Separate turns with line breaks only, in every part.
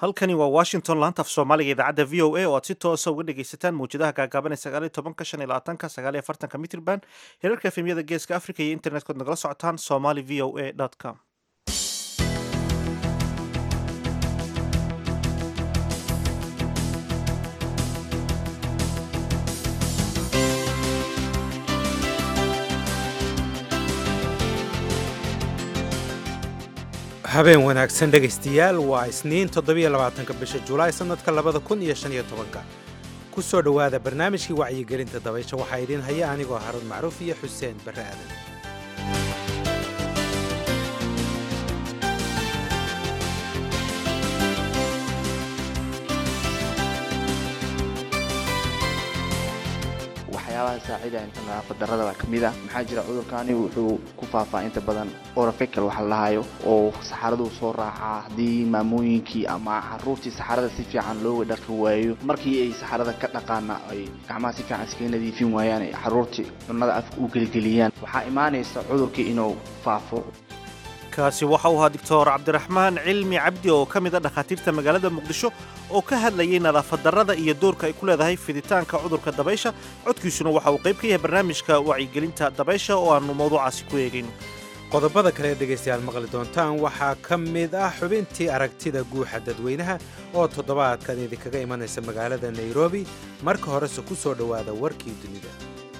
halkani waa washington laanta af soomaaliga idaacadda v o a oo aad si toosa uga dhegaysataan mawjadaha gaagaaban ee sagaaliyo tobanka shan iyo labaatanka sagaaliyo afartanka mitrban hirarka efemyada geeska africa iyo internet-kood nagala socotaan somali v o a com
habeen wanaagsan dhegaystayaal waa isniin toddobiyo labaatanka bisha julaay sannadka labada kun iyo shan iyo tobanka ku soo dhowaada barnaamijkii wacyigelinta dabaysha waxaa idiin haya anigoo haruun macruuf iyo xuseen barre aadan
waxyaabaha saaciidaya inta nadaafad darrada baa ka mid ah maxaa jira cudurkaani wuxuu ku faafaa inta badan orofecal waxa la dhahayo oo saxaraduu soo raacaa haddii maamooyinkii ama caruurtii saxarada si fiican looga dhaqi waayo markii ay saxarada ka dhaqaana ay gacmaha si fiican iskaga nadiifin waayaan ay caruurtii cunnada afka u geligeliyaan waxaa imaanaysa cudurkii inuu faafo
kaasi waxa uu ahaa doctor cabdiraxmaan cilmi cabdi oo ka mid a dhakhaatiirta magaalada muqdisho oo ka hadlayay nadaafad darrada iyo doorka ay ku leedahay fiditaanka cudurka dabaysha codkiisuna waxa uu qayb ka yahay barnaamijka wacyigelinta dabaysha oo aannu mawduucaasi ku eegayno
qodobada kale ee dhegaystayaal maqli doontaan waxaa ka mid ah xubintii aragtida guuxa dadweynaha oo toddobaadkan idinkaga imanaysa magaalada nairobi marka horese ku soo dhowaada warkii dunida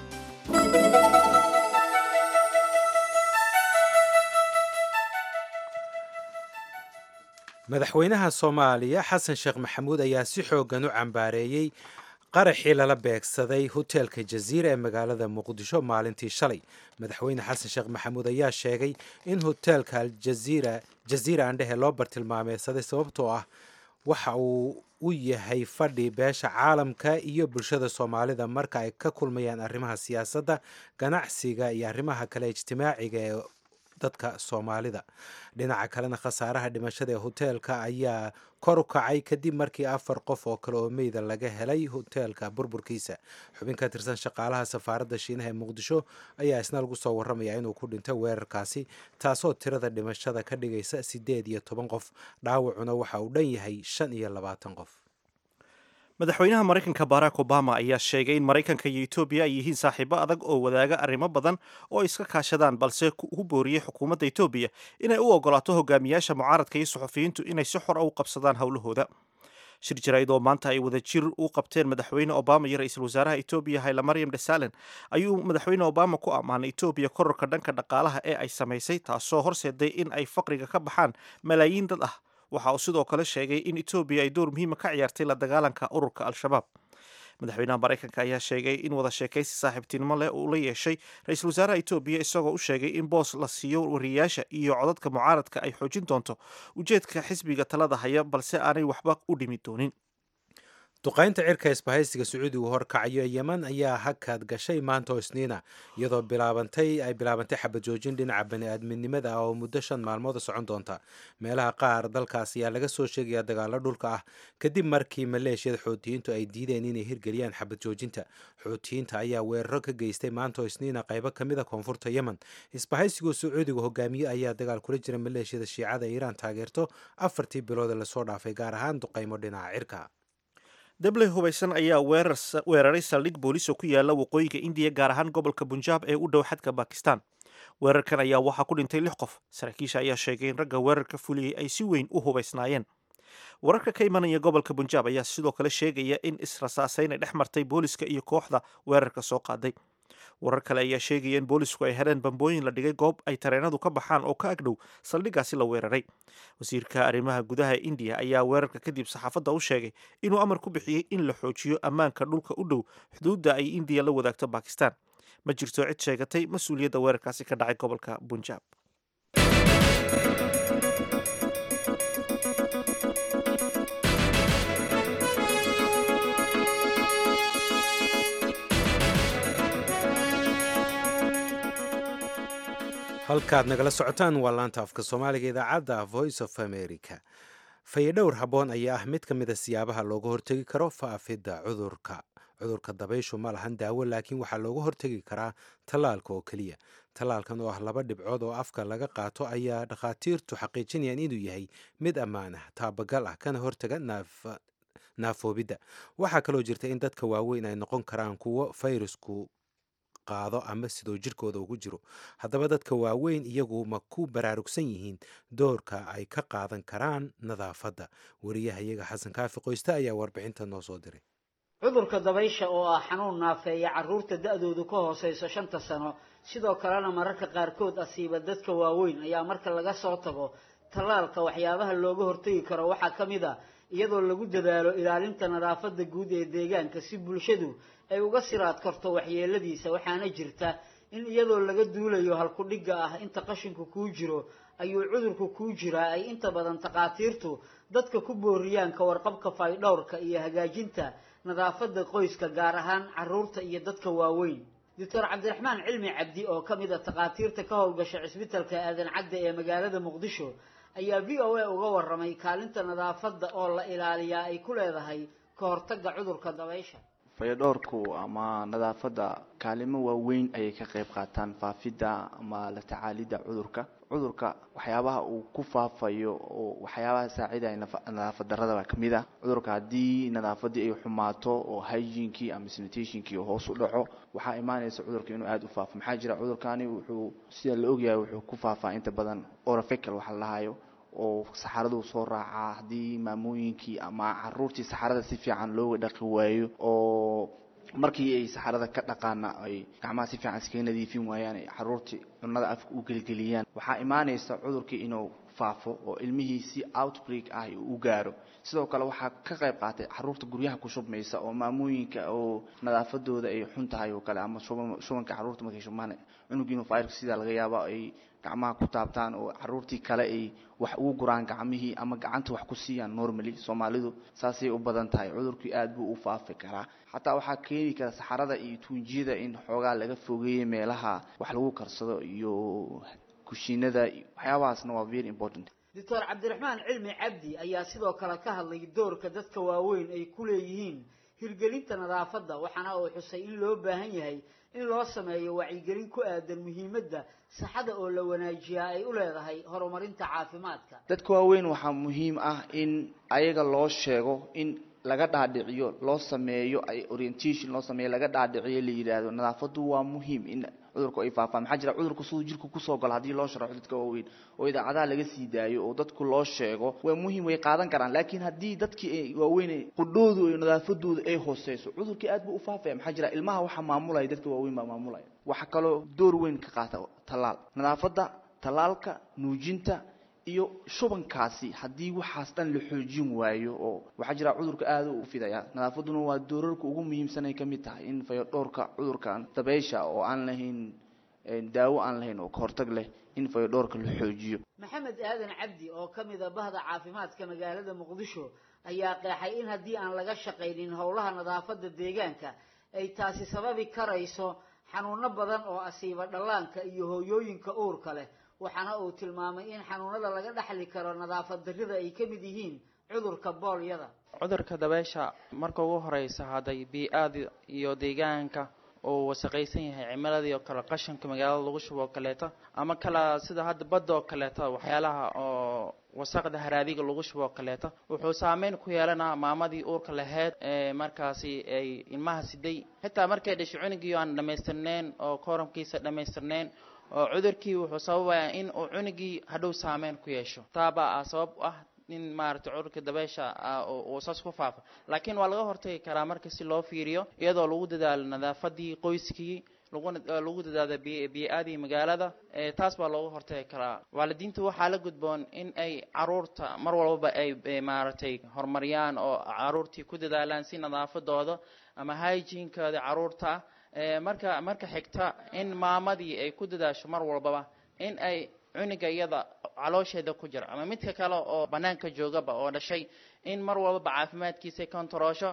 madaxweynaha soomaaliya xasan sheekh maxamuud ayaa si xooggan u cambaareeyey qaraxii lala beegsaday hoteelka jaziira ee magaalada muqdisho maalintii shalay madaxweyne xasan sheekh maxamuud ayaa sheegay in hoteelka aljaziira jaziira andhehe loo bartilmaameysaday sababtoo ah waxa uu u yahay fadhi beesha caalamka iyo bulshada soomaalida marka ay ka kulmayaan arrimaha siyaasadda ganacsiga iyo arrimaha kale ijtimaaciga ee dadka soomaalida dhinaca kalena khasaaraha dhimashada ee hoteelka ayaa kor u kacay kadib markii afar qof oo kale oo meyda laga helay hoteelka burburkiisa xubin ka tirsan shaqaalaha safaaradda shiinaha ee muqdisho ayaa isna lagu soo warramaya inuu ku dhintay weerarkaasi taasoo tirada dhimashada ka dhigaysa siddeed iyo toban qof dhaawacuna waxa uu dhan yahay shan iyo labaatan qof
madaxweynaha maraykanka barack obama ayaa sheegay in maraykanka iyo etoobiya ay yihiin saaxiibo adag oo wadaaga arrimo badan oo ay iska kaashadaan balse ku booriyey xukuumadda etoobiya inay u ogolaato hogaamiyaasha mucaaradka iyo suxufiyiintu inay si xor a u qabsadaan howlahooda shir jaraa'id oo maanta ay wada jir u qabteen madaxweyne obama iyo ra-iisul wasaaraha etoobiya hayla maryam dhesalen ayuu madaxweyne obama ku ammaanay etoobiya kororka dhanka dhaqaalaha ee ay samaysay taasoo horseeday in ay faqriga ka baxaan malaayiin dad ah waxa uu sidoo kale sheegay in etoobiya ay door muhiima ka ciyaartay la dagaalanka ururka al-shabaab madaxweynaha maraykanka ayaa sheegay in wada sheekaysi saaxiibtinimo leh uu la yeeshay ra-iisul wasaaraha etoobiya isagoo u sheegay in boos la siiyo wariyayaasha iyo codadka mucaaradka ay xoojin doonto ujeedka xisbiga talada haya balse aanay waxba u dhimi doonin
duqaynta cirka isbahaysiga sacuudigu horkacayo yeman ayaa hakad gashay maanta oo isniina iyadoo bilaabantay ay bilaabantay xabad joojin dhinaca bani-aadminimada ah oo muddo shan maalmood socon doonta meelaha qaar dalkaas ayaa laga soo sheegaya dagaalo dhulka ah kadib markii maleeshiyada xoutiyiintu ay diideen inay hirgeliyaan xabad joojinta xoutiyiinta ayaa weeraro ka geystay maanta oo isniina qaybo ka mid a koonfurta yemen isbahaysigu sacuudigu hogaamiye ayaa dagaal kula jira maleeshiyada shiicada iiraan taageerto afartii bilood lasoo dhaafay gaar ahaan duqaymo dhinaca cirka
dabley hubaysan ayaa weeraray saldhig booliis oo ku yaala waqooyiga indiya gaar ahaan gobolka bunjaab ee u dhow xadka bakistan weerarkan ayaa waxaa ku dhintay lix qof saraakiisha ayaa sheegay in ragga weerarka fuliyey ay si weyn u hubaysnaayeen wararka ka imanaya gobolka bunjaab ayaa sidoo kale sheegaya in israsaasayn ay dhex martay booliska iyo kooxda weerarka soo qaaday warar kale ayaa sheegaya in boolisku ay heleen bambooyin la dhigay goob ay tareenadu ka baxaan oo ka agdhow saldhiggaasi la weeraray wasiirka arrimaha gudaha ee indiya ayaa weerarka kadib saxaafadda u sheegay inuu amar ku bixiyey in la xoojiyo ammaanka dhulka u dhow xuduudda ay indiya la wadaagto bakistan ma jirto cid sheegatay mas-uuliyadda weerarkaasi ka dhacay gobolka bunjaab
halkaad nagala socotaan waa laanta afka soomaaliga idaacadda voice of america fayadhowr habboon ayaa ah mid ka mid a siyaabaha looga hortegi karo faafidda cudurka cudurka dabayshu ma lahan daawo laakiin waxaa looga hortegi karaa tallaalka oo keliya tallaalkan oo ah laba dhibcood oo afka laga qaato ayaa dhakhaatiirtu xaqiijinayaan inuu yahay mid ammaan ah taabagal ah kana hortaga naafoobidda waxaa kaloo jirta in dadka waaweyn ay noqon karaan kuwo fayrasku qaado ama sidoo jirkooda ugu jiro haddaba dadka waaweyn iyagu ma ku baraarugsan yihiin doorka ay ka qaadan karaan nadaafadda wariyaha iyaga xasan kaafi qoyste ayaa warbixinta noo soo diray
cudurka dabaysha oo ah xanuun naafeeya carruurta da-doodu ka hooseyso shanta sano sidoo kalena mararka qaarkood asiiba dadka waaweyn ayaa marka laga soo tago tallaalka waxyaabaha looga hortegi karo waxaa ka mid a iyadoo lagu dadaalo ilaalinta nadaafadda guud ee deegaanka si bulshadu ay uga siraad karto waxyeeladiisa waxaana jirta in iyadoo laga duulayo halkudhigga ah inta qashinku kuu jiro ayuu cudurku kuu jiraa ay inta badan takhaatiirtu dadka ku booriyaan ka warqabka faydhowrka iyo hagaajinta nadaafadda qoyska gaar ahaan carruurta iyo dadka waaweyn doctor cabdiraxmaan cilmi cabdi oo ka mid a takhaatiirta ka howlgasha cisbitalka aadan cadde ee magaalada muqdisho ayaa v o a uga warramay kaalinta nadaafadda oo la ilaaliyaa ay ku leedahay ka hortagga cudurka dabaysha
fayadhoorku ama nadaafadda kaalimo waaweyn ayay ka qayb qaataan faafidda ama la tacaalidda cudurka cudurka waxyaabaha uu ku faafayo oo waxyaabaha saacidaya nadaafad darrada baa kamid ah cudurka haddii nadaafaddii ay xumaato oo hygienkii ama sanitationkii hoos u dhaco waxaa imaanaysa cudurka inuu aada u faafo maxaa jira cudurkani wuxuu sida la ogyahay wuxuu ku faafaa inta badan orofecal waxa la dhahayo oo saxaraduu soo raacaa haddii maamooyinkii ama caruurtii saxarada si fiican looga dhaqi waayo oo markii ay saxarada ka dhaqaana ay gacmaha si fiican iskaga nadiifin waayaan ay caruurtii cunada afka u gelgeliyaan waxaa imaanaysa cudurkii inuu faafo oo ilmihii si outbreak ah u gaaro sidoo kale waxaa ka qayb qaatay caruurta guryaha ku shubmaysa oo maamooyinka oo nadaafadooda ay xun tahay oo kale ama shubanka caruurta markay shubmaan cunugiinu fayrka sidaa laga yaaba ay gacmaha ku taabtaan oo caruurtii kale ay wax ugu guraan gacmihii ama gacanta wax ku siiyaan normally soomaalidu saasay u badan tahay cudurkii aada buu u faafi karaa xataa waxaa keeni kara saxarada iyo tuunjiyada in xoogaa laga fogeeyo meelaha wax lagu karsado iyo kushiinada waxyaabahaasna waa very important
doctor cabdiraxmaan cilmi cabdi ayaa sidoo kale ka hadlay doorka dadka waaweyn ay ku leeyihiin hirgelinta nadaafadda waxaana uu xusay in loo baahan yahay in loo sameeyo wacyigelin ku aadan muhiimadda saxada oo la wanaajiyaa ay u leedahay horumarinta caafimaadka
dadka waaweyn waxaa muhiim ah in ayaga loo sheego in laga dhaadhiciyo loo sameeyo ay orientation loo sameeyo laga dhaadhiciyo la yidhaahdo nadaafaddu waa muhiim in cudurku ay faafaan maxaa jira cudurku siduu jirku kusoo galo haddii loo sharaxo dadka waaweyn oo idaacadaha laga sii daayo oo dadku loo sheego waa muhiim way qaadan karaan laakiin haddii dadkii ay waaweyn qudhoodu iyo nadaafadooda ay hooseyso cudurkii aad buu u faafaya maxaa jira ilmaha waxaa maamulaya dadka waaweyn baa maamulaya waxaa kaloo door weyn ka qaata tallaal nadaafadda tallaalka nuujinta iyo shubankaasi haddii waxaas dhan la xoojin waayo oo waxaa jira cudurka aada u fidaya nadaafaduna waa doorarka ugu muhiimsanay ka mid tahay in fayodhoorka cudurkan dabeysha oo aan lahayn daawo aan lahayn oo kahortag leh in fayodhoorka la xoojiyo
maxamed aadan cabdi oo ka mid a bahda caafimaadka magaalada muqdisho ayaa qeexay in haddii aan laga shaqaynin howlaha nadaafadda deegaanka ay taasi sababi karayso xanuuno badan oo asiiba dhallaanka iyo hooyooyinka uurka leh waxaana uu tilmaamay in xanuunada laga dhaxli karo nadaafad darrida ay ka mid yihiin cudurka boolyada
cudurka dabeysha marka ugu horeysa hadday bii-aada iyo deegaanka uu wasaqaysan yahay cimiladii oo kale qashanka magaalada lagu shubo oo kaleeto ama kala sida hadda badda oo kaleeto waxyaalaha oo wasaqda haraadiga lagu shubo oo kaleeto wuxuu saameyn ku yeelanaa maamadii uurka laheyd ee markaasi ay ilmaha siday xitaa markay dhashay cunugii aan dhamaystirneyn oo kooramkiisa dhamaystirneyn oo cudurkii wuxuu sababayaa in uu cunugii hadhow saameyn ku yeesho taabaa ah sabab u ah in maaragtay cudurka dabeysha uu saas ku faafo laakiin waa laga hortagi karaa marka si loo fiiriyo iyadoo lagu dadaalo nadaafadii qoyskii laguna lagu dadaalo bii-aadii magaalada taas baa looga hortagi karaa waalidiinta waxaa la gudboon in ay caruurta mar walbaba ay maaragtay horumariyaan oo caruurtii ku dadaalaan si nadaafadooda ama hygiene-kooda caruurta marka marka xigta in maamadii ay ku dadaasho mar walbaba in ay cunuga iyada caloosheeda ku jira ama midka kale oo banaanka joogaba oo dhashay in mar walbaba caafimaadkiisa kontaroosho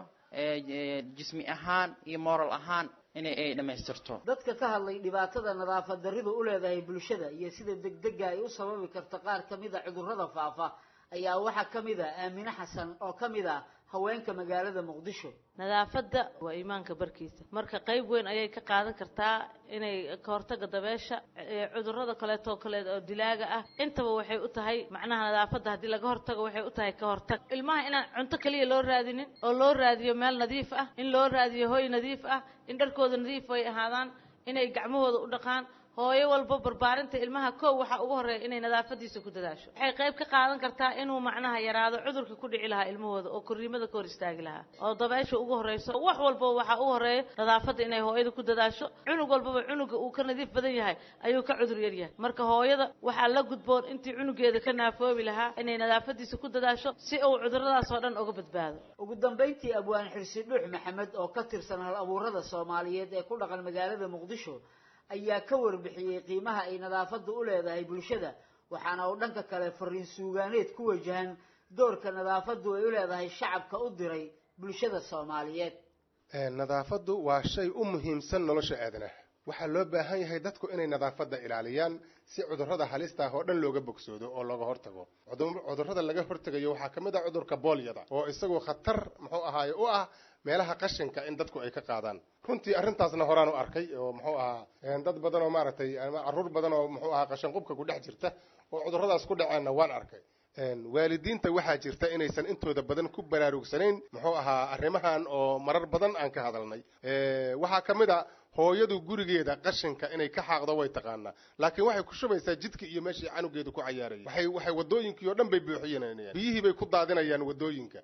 jismi ahaan iyo moral ahaan inay ay dhammaystirto
dadka ka hadlay dhibaatada nadaafad darridu u leedahay bulshada iyo sida degdega ay u sababi karto qaar ka mid a cudurrada faafa ayaa waxaa ka mid ah aamine xasan oo ka mid ah haweenka magaalada muqdisho
nadaafadda waa iimaanka barkiisa marka qayb weyn ayay ka qaadan kartaa inay ka hortaga dabeesha cudurrada kaleeto kale oo dilaaga ah intaba waxay u tahay macnaha nadaafadda haddii laga hortago waxay u tahay ka hortag ilmaha inaan cunto keliya loo raadinin oo loo raadiyo meel nadiif ah in loo raadiyo hoy nadiif ah in dharkooda nadiif ay ahaadaan inay gacmahooda u dhaqaan hooyo walba barbaarinta ilmaha kow waxaa ugu horreeya inay nadaafadiisa ku dadaasho waxay qayb ka qaadan kartaa inuu macnaha yaraado cudurka ku dhici lahaa ilmahooda oo korriimada ka hor istaagi lahaa oo dabeesha ugu horreyso wax walbaba waxaa ugu horreeya nadaafadda inay hooyada ku dadaasho cunug walbaba cunuga uu ka nadiif badan yahay ayuu ka cudur yar yahay marka hooyada waxaa la gudboon intii cunugeeda ka naafoobi lahaa inay nadaafadiisa ku dadaasho si uu cuduradaas oo dhan uga badbaado
ugu dambayntii abwaan xirsi dhuux maxamed oo ka tirsan hal abuurada soomaaliyeed ee ku dhaqan magaalada muqdisho ayaa ka warbixiyey qiimaha ay nadaafaddu u leedahay bulshada waxaana uu dhanka kale fariin suugaaneed ku wajahan doorka nadaafaddu ay u leedahay shacabka u diray bulshada soomaaliyeed
nadaafaddu waa shay u muhiimsan nolosha aadanaha waxaa loo baahan yahay dadku inay nadaafadda ilaaliyaan si cudurrada halista ah oo dhan looga bogsoodo oo looga hortago cudurrada laga hortegayo waxaa ka mid ah cudurka boolyada oo isagu khatar muxuu ahaaye u ah meelaha qashinka in dadku ay ka qaadaan runtii arrintaasna horaan u arkay oo muxuu ahaa dad badan oo maaragtay ama carruur badan oo muxuu ahaa qashinqubka ku dhex jirta oo cudurradaas ku dhaceenna waan arkay waalidiinta waxaa jirta inaysan intooda badan ku baraarugsanayn muxuu ahaa arrimahan oo marar badan aan ka hadalnay waxaa ka mid a hooyadu gurigeeda qashinka inay ka xaaqdo way taqaanaa laakiin waxay ku shubaysaa jidka iyo meeshii canugeedu ku cayaarayay waxay waxay wadooyinkii oo dhan bay buuxinayaan biyihii bay ku daadinayaan wadooyinka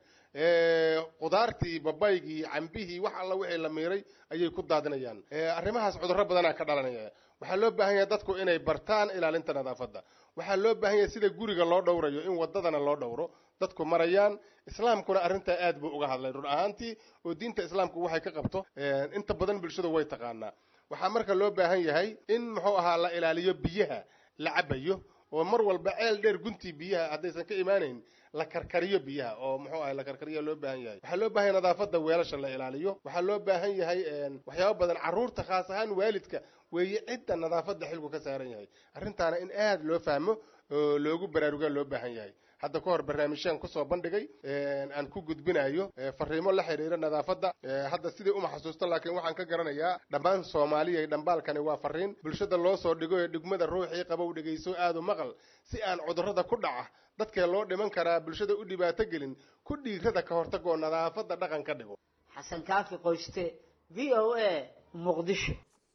qudaartii babaygii cambihii wax alla wixii la miiray ayay ku daadinayaan arrimahaas cudurro badanaa ka dhalanaya waxaa loo baahan yahay dadku inay bartaan ilaalinta nadaafadda waxaa loo baahan yahay sida guriga loo dhowrayo in wadadana loo dhowro dadku marayaan islaamkuna arrintaa aad buu uga hadlay run ahaantii oo diinta islaamku waxay ka qabto inta badan bulshadu way taqaanaa waxaa marka loo baahan yahay in muxuu ahaa la ilaaliyo biyaha la cabayo oo mar walba ceel dheer guntii biyaha haddaysan ka imaanayn la karkariyo biyaha oo muxuu ahay la karkariyo loo baahan yahay waxaa loo baahan yahay nadaafadda weelasha la ilaaliyo waxaa loo baahan yahay waxyaabo badan carruurta khaas ahaan waalidka weeye cidda nadaafadda xilku ka saaran yahay arrintaana in aad loo fahmo oo loogu baraarugaa loo baahan yahay hadda ka hor barnaamijyaan kusoo bandhigay aan ku gudbinayo fariimo la xiriira nadaafadda hadda sidii uma xasuusto laakiin waxaan ka garanayaa dhammaan soomaaliya dhambaalkani waa fariin bulshada loo soo dhigo ee dhigmada ruuxii qabow dhegayso aadu maqal si aan cudurrada ku dhaca dadkee loo dhiman karaa bulshada u dhibaato gelin ku dhiirada ka hortagoo nadaafadda dhaqan ka dhigo
xasan kaafi qoyste v o a muqdisho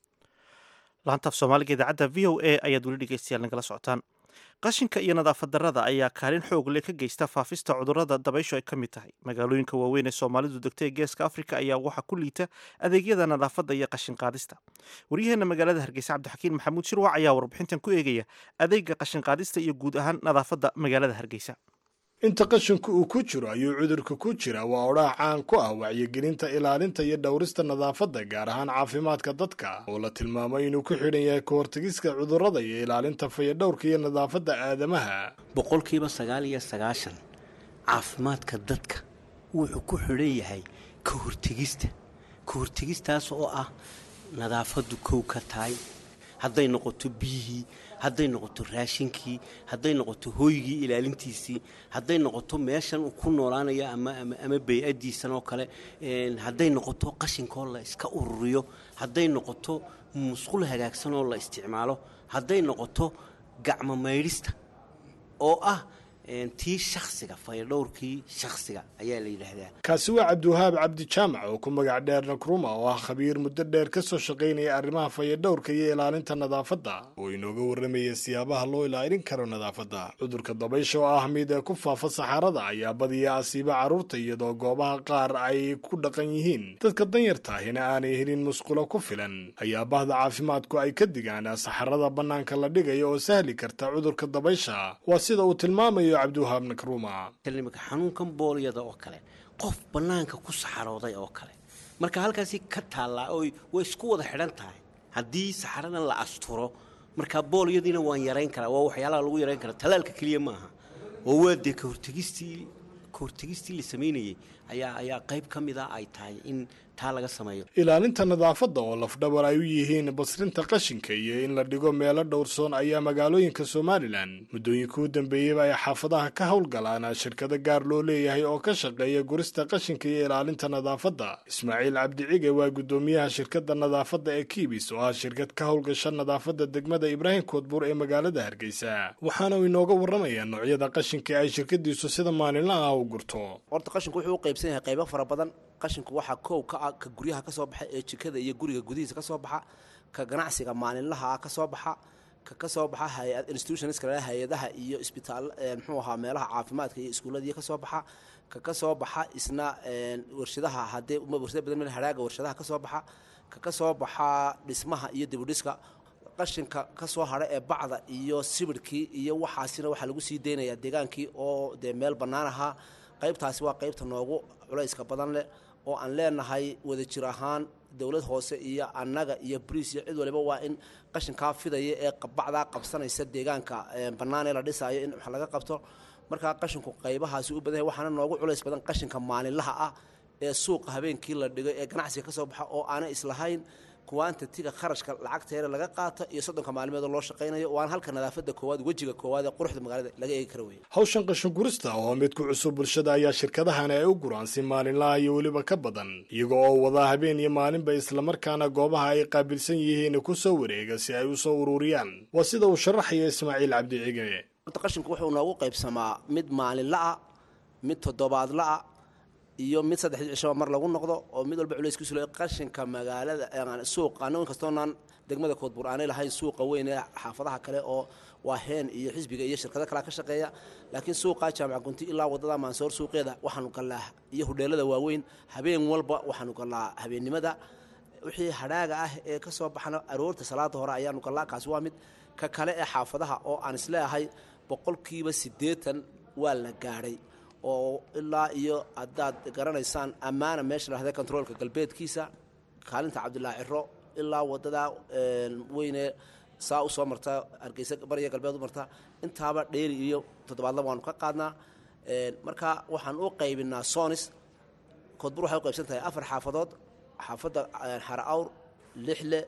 laantaaf soomaaliga idaacadda v o a ayaad weli dhegeystayaal nagala socotaan qashinka iyo nadaafad darrada ayaa kaalin xoog leh ka geysta faafista cudurrada dabayshu ay ka mid tahay magaalooyinka waaweyn ee soomaalidu degta ee geeska afrika ayaa waxaa ku liita adeegyada nadaafadda iyo qashin qaadista waryaheena magaalada hargeysa cabdixakiin maxamuud shirwac ayaa warbixintan ku eegaya adeega qashin qaadista iyo guud ahaan nadaafadda magaalada hargeysa
inta qashinku uu ku jiro ayuu cudurka ku jira waa odhaah caan ku ah wacyigelinta ilaalinta iyo dhowrista nadaafadda gaar ahaan caafimaadka dadka oo la tilmaamay inuu ku xidhan yahay ka hortegiska cudurrada iyo ilaalinta fayadhowrka iyo nadaafadda aadamaha
boqolkiiba sagaal iyo sagaashan caafimaadka dadka wuxuu ku xidhan yahay ka hortegista ka hortegistaas oo ah nadaafaddu kow ka tahay hadday noqoto biyihii hadday noqoto raashinkii hadday noqoto hooygii ilaalintiisii hadday noqoto meeshan uu ku noolaanayo ama bay-adiisan oo kale hadday noqoto qashinkoo la iska ururiyo hadday noqoto musqul hagaagsan oo la isticmaalo hadday noqoto gacmo maydhista oo ah tii shaksiga fayadhowrkii shaksiga ayaa la yidhaahdaa
kaasi waa cabdiwahaab cabdi jaamac oo ku magac dheer nakruma oo ah khabiir muddo dheer ka soo shaqaynaya arrimaha fayadhowrka iyo ilaalinta nadaafadda oo inooga warramaya siyaabaha loo ilaalin karo nadaafadda cudurka dabaysha oo ah mid ee ku faafa saxaarada ayaa badiya asiiba carruurta iyadoo goobaha qaar ay ku dhaqan yihiin dadka danyartaahina aanay helin musqulo ku filan ayaa bahda caafimaadku ay ka digaan saxarada bannaanka la dhigayo oo sahli karta cudurka dabaysha waa sida uu tilmaamayo
imika xanuunkan boolyada oo kale qof bannaanka ku saxarooday oo kale marka halkaasi ka taallaa oo way isku wada xidhan tahay haddii saxaradan la asturo marka boolyadiina waan yarayn karaa waa waxyaalaha lagu yarayn karaa talaalka keliya maaha oo waa dee kahortegistii kahortegistii la samaynayay ayaa ayaa qayb ka mida ay tahay in taa laga sameeyo
ilaalinta nadaafadda oo lafdhabar ay u yihiin basrinta qashinka iyo in la dhigo meelo dhowrsoon ayaa magaalooyinka somalilan muddooyinka u dambeeyeyba ay xaafadaha ka howlgalaan shirkado gaar loo leeyahay oo ka shaqeeya gurista qashinka iyo ilaalinta nadaafadda ismaaciil cabdicige waa guddoomiyaha shirkadda nadaafadda ee kiibis oo ah shirkad ka howlgasha nadaafadda degmada ibraahim koodbuur ee magaalada hargeysa waxaana uu inooga warramayaa noocyada qashinka ay shirkadiisu sida maalinlaha ah u gurto
horta qashinku wuxuu u qaybsan yahay qaybo fara badan qashinku waxaa koow ka ah ka guryaha ka soo baxa ee jikada iyo guriga gudihiisa ka soo baxa ka ganacsiga maalinlaha ah ka soo baxa ka ka soo baxa hay-ad institutionska leh hay-adaha iyo isbitaal muxuu ahaa meelaha caafimaadka iyo iskuulladiiyo ka soo baxa ka ka soo baxa isna warshadaha haddee warshada badan meel hadhaaga warshadaha ka soo baxa ka ka soo baxa dhismaha iyo dibudhiska qashinka ka soo hadha ee bacda iyo sibirhkii iyo waxaasina waxaa lagu sii deynayaa deegaankii oo dee meel bannaan ahaa qaybtaasi waa qaybta noogu culayska badan leh oo aan leenahay wadajir ahaan dowlad hoose iyo annaga iyo boliis iyo cid waliba waa in qashinkaa fidaya ee bacdaa qabsanaysa deegaanka bannaan ee la dhisaayo in wax laga qabto markaa qashinku qaybahaasi u badan yahay waxaana noogu culays badan qashinka maalinlaha ah ee suuqa habeenkii la dhigo ee ganacsiga ka soo baxa oo aanay islahayn kuwaantatiga kharashka lacagteeda laga qaato iyo soddonka maalmeed oo loo shaqaynayo waana halka nadaafadda koowaad wejiga koowaad ee quruxda magaalada laga eegi kara weeye
hawshan qashin gurista oo mid ku cusub bulshada ayaa shirkadahani ay u guraan si maalinlaha iyo weliba ka badan iyaga oo wadaa habeen iyo maalinba islamarkaana goobaha ay qaabilsan yihiin ku soo wareega si ay u soo ururiyaan waa sida uu sharaxaya ismaaciil cabdicige
horta qashinku wuxuu noogu qaybsamaa mid maalinla-a mid toddobaadla-a iyo mid saddexdii cishaba mar lagu noqdo oo mid walba culayskiisu le qashinka magaalada suuqa anago inkastoonaan degmada koodbuur aanay lahayn suuqa weyn ee xaafadaha kale oo waa heen iyo xisbiga iyo shirkado kalea ka shaqeeya laakiin suuqa jaamac gunti ilaa wadada maansoor suuqeeda waxaanu gallaa iyo hudheelada waaweyn habeen walba waxaanu gallaa habeennimada wixii hadhaaga ah ee ka soo baxna aroorta salaada hore ayaanu gallaa kaasi waa mid ka kale ee xaafadaha oo aan isleeahay boqolkiiba siddeetan waa la gaadhay oo ilaa iyo haddaad garanaysaan ammaana meesha lahda controolka galbeedkiisa kaalinta cabdilaahi ciro ilaa wadada weyne saa usoo marta hargeysa bariya galbeed u marta intaaba dheeri iyo toddobaadla waanu ka qaadnaa marka waxaan u qaybinaa sonis koodbur waxay u qaybsan tahay afar xaafadood xaafadda xara awr lixle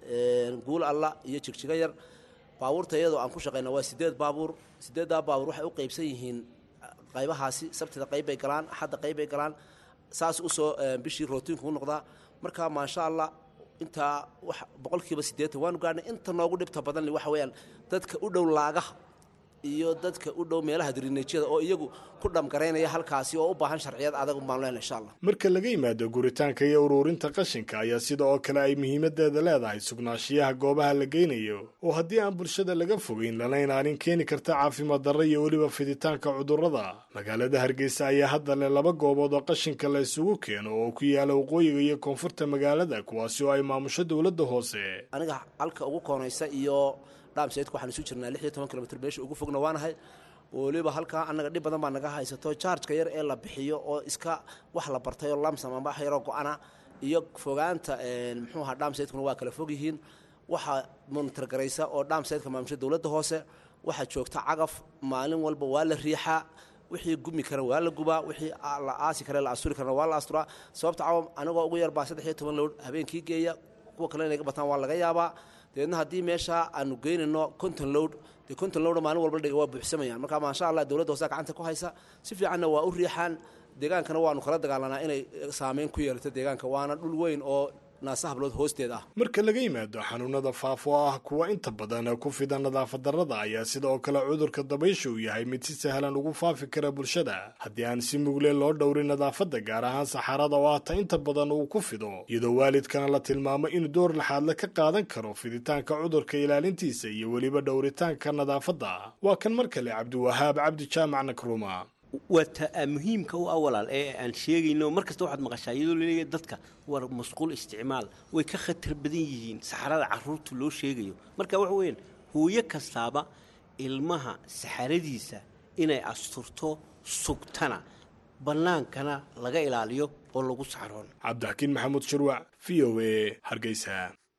guul alla iyo jigjiga yar baabuurta iyadoo aan ku shaqayna waa sideed baabuur sideeddaa baabuur waxay u qaybsan yihiin qaybahaasi sabtida qayb bay galaan axadda qayb bay galaan saas usoo bishii rootiinku u noqdaa marka maasha allah intaa wax boqolkiiba siddeetan waanu gaadhnay inta noogu dhibta badan waxa weeyaan dadka u dhow laagaha iyo dadka u dhow meelaha dirineejyada oo iyagu ku dhamgaraynaya halkaasi oo u baahan sharciyad adag un baanu leenahay insha allah
marka laga yimaado guritaanka iyo uruurinta qashinka ayaa sida oo kale ay muhiimadeeda leedahay sugnaanshiyaha goobaha la geynayo oo haddii aan bulshada laga fogeyn lana ilaalin keeni karta caafimaad darro iyo weliba fiditaanka cudurrada magaalada hargeysa ayaa hadda leh laba goobood oo qashinka la isugu keeno oo ku yaala waqooyiga iyo koonfurta magaalada kuwaasi oo ay maamusho dowladda hoose
aniga halka ugu koonaysa iyo dhaamseydku waxaan isu jirnaa lix iyo toban kilomitr meesha ugu fogna waanahay weliba halkaa annaga dhib badan baa naga haysato jaarjka yar ee la bixiyo oo iska wax la bartay oo lamsam amba wax yaroo go-ana iyo fogaanta muxuu ahaa dhaamseydkuna waa kala fog yihiin waxaa monitor garaysa oo dhaamseydka maamusha dowladda hoose waxaa joogta cagaf maalin walba waa la riixaa wixii gumi kara waa la gubaa wixii la aasi kare la asturi karana waa la asturaa sababta cawam anigoo ugu yarbaa saddex iyo toban lowd habeenkii geeya kuwa kale inay ga bataan waa laga yaabaa dabeedna haddii meesha aanu geynayno conton lowd dee conton lowd maalin walba dhiga waa buuxsamayaan marka maasha allah dowladda hoose gacanta ku haysa si fiicanna waa u riixaan deegaankana waanu kala dagaalanaa inay saameyn ku yeelato deegaanka waana dhul weyn oo naasa hablood hoosteed ah
marka laga yimaado xanuunada faafo ah kuwa inta badan ku fida nadaafad darrada ayaa sida oo kale cudurka dabaysha uu yahay mid si sahlan ugu faafi kara bulshada haddii aan si mugle loo dhowrin nadaafadda gaar ahaan saxaarada oo hata inta badan uu ku fido iyadoo waalidkana la tilmaamo inuu door laxaadle ka qaadan karo fiditaanka cudurka ilaalintiisa iyo weliba dhowritaanka nadaafadda waa kan mar kale cabdiwahaab cabdi jaamac nakruma
waa ta muhiimka u awalaal ee aan sheegayno mar kasta waxaad maqashaa iyadoo laleeyahay dadka war masquul isticmaal way ka khatar badan yihiin saxarada caruurta loo sheegayo marka waxa weeyaan hooyo kastaaba ilmaha saxaradiisa inay asturto sugtana bannaankana laga ilaaliyo oo lagu saxroon
cabdixakiin maxamuud shirwac v o a hargeysa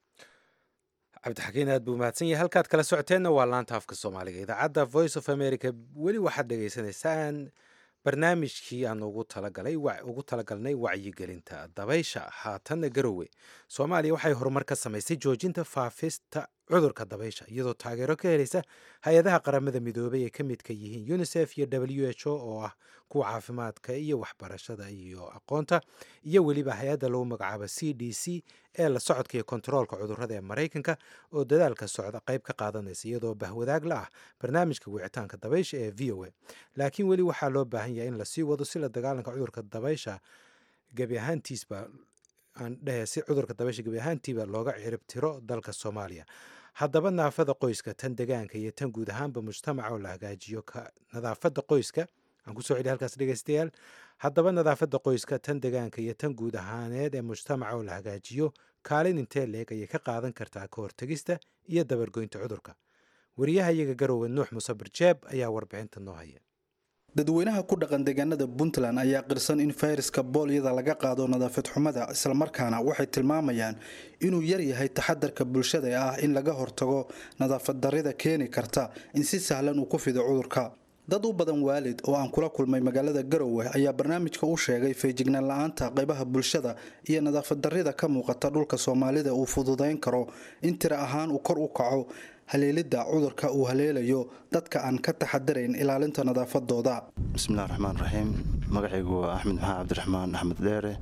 cabdixakiin aad buu mahadsan yahay halkaad kala socoteenna waa laanta afka soomaaliga idaacadda voice of america weli waxaad dhegaysanaysaan barnaamijkii aan ugu talagalay ugu talagalnay wacyigelinta dabaysha haatanna garowe soomaaliya waxay horumar ka samaysay joojinta faafista cudurka dabaysha iyadoo taageero ka helaysa hay-adaha qaramada midoobay ay ka midka yihiin unisef iyo w h o oo ah kuwa caafimaadka iyo waxbarashada iyo aqoonta iyo weliba hay-adda lagu magacaabo c d c ee la socodka iyo kontaroolka cudurrada ee maraykanka oo dadaalka socda qayb ka qaadanaysa iyadoo bahwadaag la ah barnaamijka wicitaanka dabaysha ee v o a laakiin weli waxaa loo baahan yahay in lasii wado si la dagaalanka cudurka dabaysha gebi ahaantiisba aan dhehe si cudurka dabaysha gebi ahaantiiba looga cirib tiro dalka soomaaliya haddaba naafada qoyska tan degaanka iyo tan guud ahaanba mujtamaca oo la hagaajiyo nadaafada qoyska aan kusoo celiya halkaas dhegeystayaal haddaba nadaafadda qoyska tan degaanka iyo tan guud ahaaneed ee mujtamaca oo la hagaajiyo kaalin intee leeg ayay ka qaadan kartaa ka hortegista iyo dabargoynta cudurka wariyaha iyaga garowe nuux musabir jeeb ayaa warbixinta noo haya
dadweynaha ku dhaqan deegaanada puntland ayaa qirsan in fayraska boolyada laga qaado nadaafad xumada islamarkaana waxay tilmaamayaan inuu yaryahay taxadarka bulshada ee ah in laga hortago nadaafad darrida keeni karta in si sahlan uu ku fido cudurka dad u badan waalid oo aan kula kulmay magaalada garowe ayaa barnaamijka u sheegay feejignaan la-aanta qaybaha bulshada iyo nadaafad darrida ka muuqata dhulka soomaalida uu fududayn karo in tira ahaan uu kor u kaco haleelidda cudurka uu haleelayo dadka aan ka taxadarayn ilaalinta nadaafadooda
bismillahi raxmaan raxiim magacaygu waa axmed maxaa cabdiraxmaan axmed dheere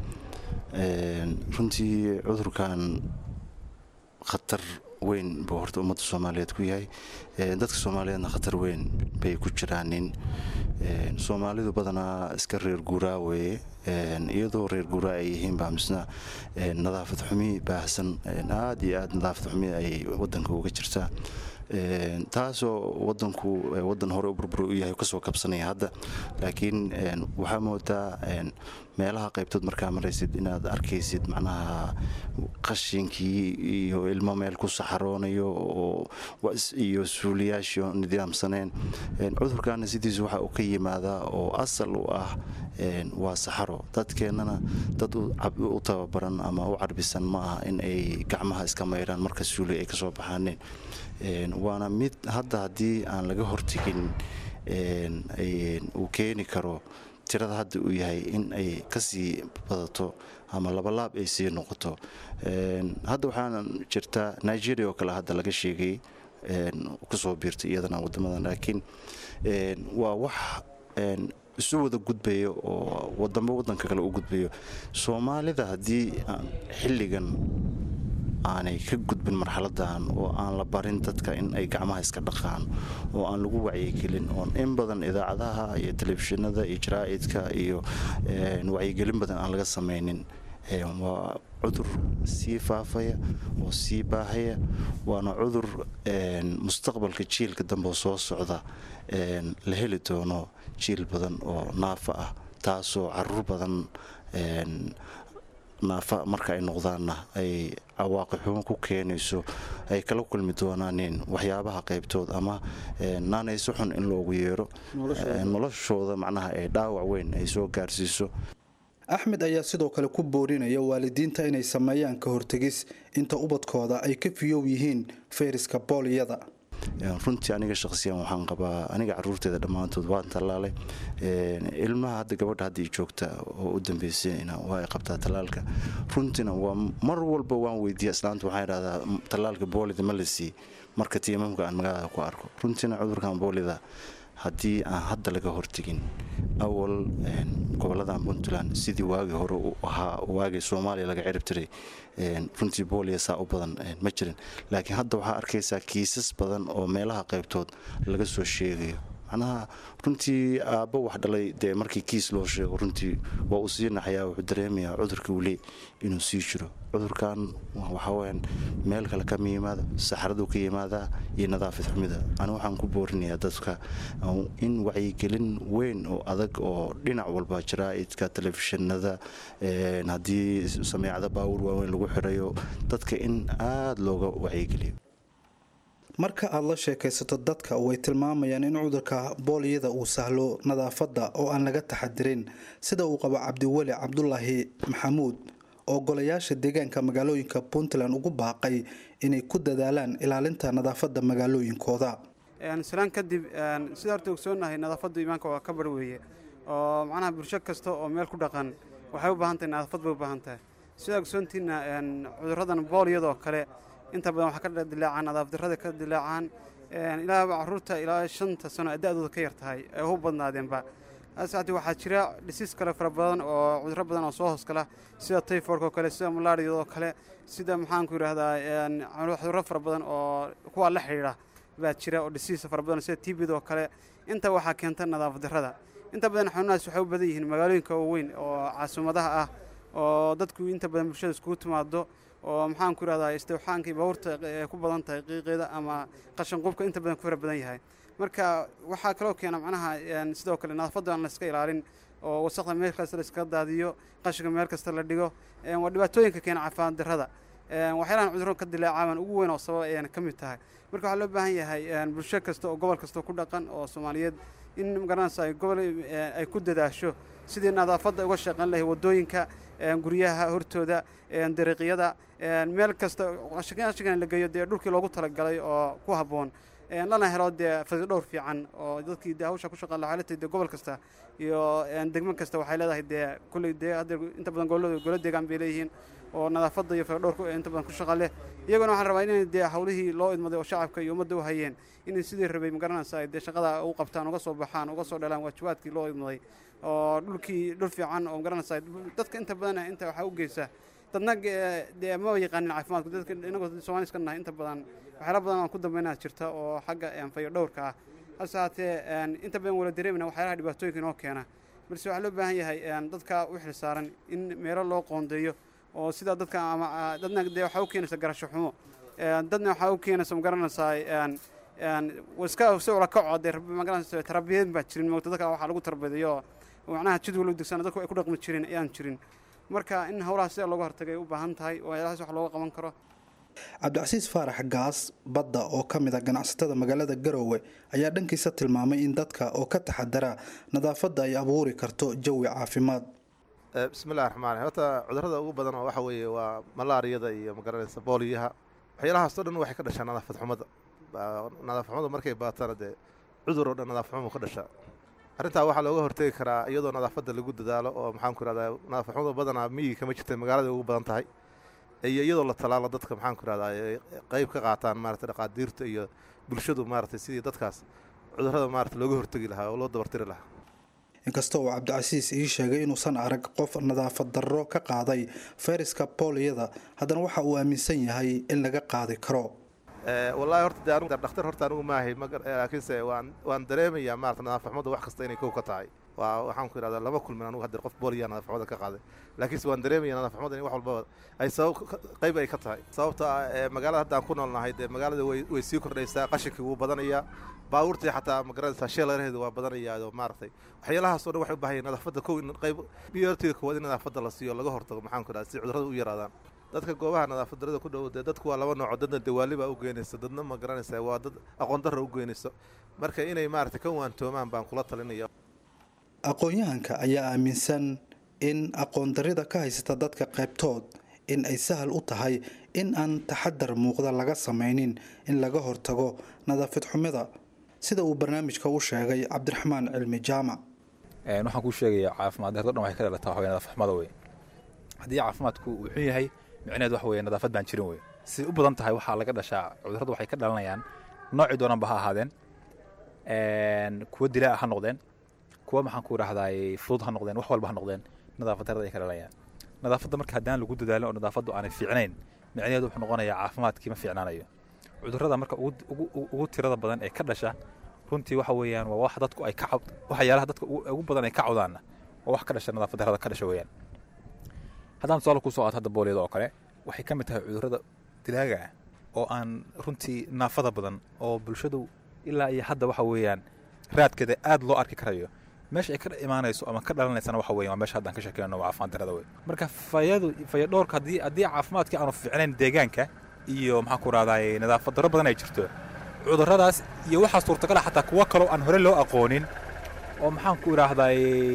runtii cudurkan khatar weyn buu horta ummadda soomaaliyeed ku yahay dadka soomaaliyeedna khatar weyn bay ku jiraanin soomaalidu badanaa iska reer guuraa weeye iyadoo reer guuraa ay yihiin baa misna nadaafad xumi baahsan aada iyo aada nadaafad xumi ay wadanka uga jirtaa taasoo wadanku wadan hore u burbur u yahay kasoo kabsanaya hadda laakiin waxaa moodaa meelaha qaybtood markaa maraysid inaad arkaysid macnaha qashinkii iyo ilmo meel ku saxaroonayo iyo suuliyaashio nidaamsaneen cudurkaana sidiisu waxa uu ka yimaadaa oo asal u ah waa saxaro dadkeennana dad u tababaran ama u carbisan ma aha in ay gacmaha iska mayraan marka suuli ay kasoo baxaaneen waana mid hadda haddii aan laga hortegin uu keeni karo tirada hadda uu yahay in ay kasii badato ama labalaab ay sii noqoto hadda waxaana jirtaa nigeria oo kale hadda laga sheegay kusoo biirtay iyadana wadamadan laakiin waa wax isu wada gudbayo oo wadamba wadanka kale u gudbayo soomaalida haddii xilligan aanay ka gudbin marxaladan oo aan la barin dadka in ay gacmaha iska dhaqaan oo aan lagu wacyigelin oon in badan idaacadaha iyo telefishinada iyo jaraa'idka iyo wacyigelin badan aan laga samaynin waa cudur sii faafaya oo sii baahaya waana cudur mustaqbalka jiilka dambe soo socda la heli doono jiil badan oo naafa ah taasoo caruur badan naafa marka ay noqdaanna ay cawaaqixumo ku keenayso ay kala kulmi doonaanin waxyaabaha qaybtood ama naanayso xun in loogu yeero noloshooda macnaha ay dhaawac weyn ay soo gaarsiiso
axmed ayaa sidoo kale ku boorinaya waalidiinta inay sameeyaan ka hortegis inta ubadkooda ay ka fiyow yihiin fayraska booliyada
runtii aniga shaqsiyan waxaan qabaa aniga caruurteeda dhammaantood waan tallaalay ilmaha hadda gabadha hadda joogta oo u dambeysayna waa ay qabtaa tallaalka runtiina waa mar walba waan weydiiya islaanta waxaan idhahdaa tallaalka boolida ma la sii marka tiimamka aan magaalada ku arko runtiina cudurkan boolida haddii aan hadda laga hortegin awal goboladan puntland sidii waagii hore u ahaa waagii soomaaliya laga cirib tiray runtii booliya saa u badan ma jirin laakiin hadda waxaa arkaysaa kiisas badan oo meelaha qaybtood laga soo sheegayo macnaha runtii aabbo wax dhalay dee markii kiis loo sheego runtii waa uu sii naxayaa wuxuu dareemayaa cudurka weli inuu sii jiro cudurkan waxaweyaan meel kale kama yimaado saxaraduu ka yimaadaa iyo nadaafad xumida ani waxaan ku boorinayaa dadka in wacyigelin weyn oo adag oo dhinac walba jaraa'idka telefishinada haddii sameecada baawur waaweyn lagu xirayo dadka in aada looga wacyigeliyo
marka aad la sheekaysato dadka way tilmaamayaan in cudurka booliyada uu sahlo nadaafadda oo aan laga taxadirin sida uu qabo cabdiweli cabdulaahi maxamuud oo golayaasha deegaanka magaalooyinka puntland ugu baaqay inay ku dadaalaan ilaalinta nadaafadda magaalooyinkooda
salaan kadib sida horta ogsoonahay nadaafaddu iimaanka waa ka bar weeye oo macnaha bulsho kasta oo meel ku dhaqan waxay u baahan tahay nadaafad bay u baahan tahay sidaa ogsoontiina cudurradan booliyadoo kale inta badan waxaa ka dilaacaan nadaafdarrada ka dilaacaan ilaa caruurta ilaa shanta sano da-dooda ka yar tahay ay u badnaadeenba asaati waxaa jira dhisiis kale fara badan oo cudurro badan oo soo hoosgala sida tayfork oo kale sida malaariyadoo kale sida maxaanku yidhaahdaa cudurro fara badan oo kuwaa la xidhiidha baa jira oo dhisiisa fara badan sida tibid oo kale inta waxaa keenta nadaafad darrada inta badan xanuunahaas waxay u badan yihiin magaalooyinka waaweyn oo caasimadada ah oo dadku inta badan bulshada iskugu timaado oo maxaan ku yidhahdaa istawxaankii baabuurta ee ku badan tahay qiiqeeda ama qashan qubka inta badan ku fara badan yahay marka waxaa kaloo keena macnaha sidoo kale nadaafadda aan la iska ilaalin oo wasaqda meel kasta la iskaga daadiyo qashinka meel kasta la dhigo waa dhibaatooyinka keena caafimaad darrada waxyaalahan cudurro ka dilaacaaban ugu weyn oo sabab ayayna ka mid tahay marka waxaa loo baahan yahay bulsho kasta oo gobol kasta ku dhaqan oo soomaaliyeed in magaranaysa ay gobol ay ku dadaasho sidii nadaafadda uga shaqayn lahay waddooyinka guryaha hortooda dariiqyada meel kasta qashinkan la geeyo dee dhulkii loogu talagalay oo ku habboon lana helo dee fadi dhowr fiican oo dadkii dee hawsha ku shaqaan lahaa xaaladii dee gobol kasta iyo degmo kasta waxay leedahay dee kulley dee hadda inta badan gobolada golo deegaan bay leeyihiin oo nadaafadda iyo fadi dhowrka inta badan ku shaqa leh iyaguna waxaan rabaa inay dee hawlihii loo idmaday oo shacabka iyo ummadda u hayeen inay sidii rabay magaranaysa ay dee shaqada u qabtaan uga soo baxaan uga soo dhalaan waajibaadkii loo idmaday oo dhulkii dhul fiican oo magaranaysa dadka inta badan inta waxaa u geysa dadna dee ma yaqaanin caafimaadku dadka inagoo soomaali iska nahay inta badan waxyaala badan aan ku dambeynaa jirta oo xagga fayo dhowrka ah hase haatee inta badan wala dareemina waxyaalaha dhibaatooyinka inoo keena balse waxaa loo baahan yahay dadka u xil saaran in meelo loo qoondeeyo oo sidaa dadka ama dadna dee waxaa u keenaysa garasho xumo dadna waxaa u keenaysa magaranaysaa iska si ula kaco dee magaranaysa tarbiyad baa jirin moogta dadka waxaa lagu tarbiyadeeyo macnaha jadwal u degsan dadku ay ku dhaqmi jirin ayaan jirin marka in howlaha sida looga hortagay u baahan tahay oo waxyaalahaas wax looga qaban karo
cabdicasiis faarax gaas badda oo ka mid a ganacsatada magaalada garoowe ayaa dhankiisa tilmaamay in dadka oo ka taxadara nadaafadda ay abuuri karto jawi caafimaad
bismillahi raxmaan raxiim horta cudurrada ugu badan oo waxa weeye waa malaariyada iyo magaranaysa booliyaha waxyaalahaasoo dhan waxay ka dhashaa nadaafad xumada nadaafad xumada markay baatana dee cudur oo dhan nadaafad xumu ka dhashaa arrintaa waxaa looga hortegi karaa iyadoo nadaafadda lagu dadaalo oo maxaan ku ihahdaa nadaafad xumada badanaa miyiga kama jirta magaalada ugu badan tahay iyo iyadoo la talaalo dadka maxaan ku ihahdaa qeyb ka qaataan maarata dhaqaadiirta iyo bulshadu maaragtay sidii dadkaas cudurrada maarata looga hortegi lahaa oo loo dabartiri lahaa
inkasta uu cabdicasiis ii sheegay inuusan arag qof nadaafad darro ka qaaday fayraska booliyada haddana waxa uu aaminsan yahay in laga qaadi karo
wallaahi horta de anugu dhakhtar horta anigu maahay laakiinse waan waan dareemayaa maarata nadaafadxumada wax kasta inay kow ka tahay waa waxaan ku ihahdaa lama kulmin anugu haddeer qof booliyaa nadaafxumada ka qaaday laakiinse waan dareemaya nadaafxumada in wax walbaba ay sabab qayb ay ka tahay sababta ah magaalada haddaan ku noolnahay dee magaalada way way sii kordhaysaa qashinkii wuu badanayaa baabuurtii xataa magaranaysaa sheelaraheedu waa badanayaa oo maaragtay waxyaalahaasoo dhan waxay u baahan nadaafadda kow in qayb biyortiga koowaad in nadaafadda la siiyo laga hortago maxaan ku ihahdaa si cudurrada u yaraadaan dadka goobaha nadaafad darada ku dhow dee dadku waa laba nooco dadna dawaali baa u geynaysa dadna ma garanaysa waa dad aqoon darra u geynayso marka inay maaragtay ka waantoomaan baan kula talinaya
aqoon-yahanka ayaa aaminsan in aqoon darrida ka haysata dadka qaybtood in ay sahal u tahay in aan taxadar muuqda laga samaynin in laga hortago nadaafad xumida sida uu barnaamijka u sheegay cabdiraxmaan cilmi jaamac
waxaan kuu sheegayaa caafimaad darro dhan waxay ka dhalataa waxaweye nadaafad xumada wey haddii caafimaadku uu xun yahay micneheed waxa weye nadaafad baan jirin wey siday u badan tahay waxaa laga dhashaa cudurradu waxay ka dhalanayaan noocii doonanba ha ahaadeen kuwa dilaa ha noqdeen kuwa maxaan ku idhahdaay fudud ha noqdeen wax walba ha noqdeen nadaafad darrada ay ka dhalanayaan nadaafadda marka haddaan lagu dadaalin oo nadaafaddu aanay fiicnayn micnaheedu wuxuu noqonayaa caafimaadkii ma fiicnaanayo cudurrada marka ugu tirada badan ee ka dhasha runtii waxa weeyaan waa wax dadku ay ka waxyaalaha dadka ugu badan ay ka cawdaanna waa wax ka dhasha nadaafad darrada ka dhasha weeyaan haddaan tusaale kusoo qaato hadda booliyada oo kale waxay ka mid tahay cudurrada dilaaga ah oo aan runtii naafada badan oo bulshadu ilaa iyo hadda waxa weeyaan raadkeeda aad loo arki karayo meesha ay ka imaanayso ama ka dhalanaysana waxa weyan waa meesha haddaan ka sheekeyno waa caafimaad darrada wey marka fayadu fayadhowrka haddii haddii caafimaadkii aanu fiicnayn deegaanka iyo maxaan ku rahdaay nadaafad darro badan ay jirto cudurradaas iyo waxaa suurtagala xataa kuwo kaloo aan hore loo aqoonin oo maxaan ku idhaahdaay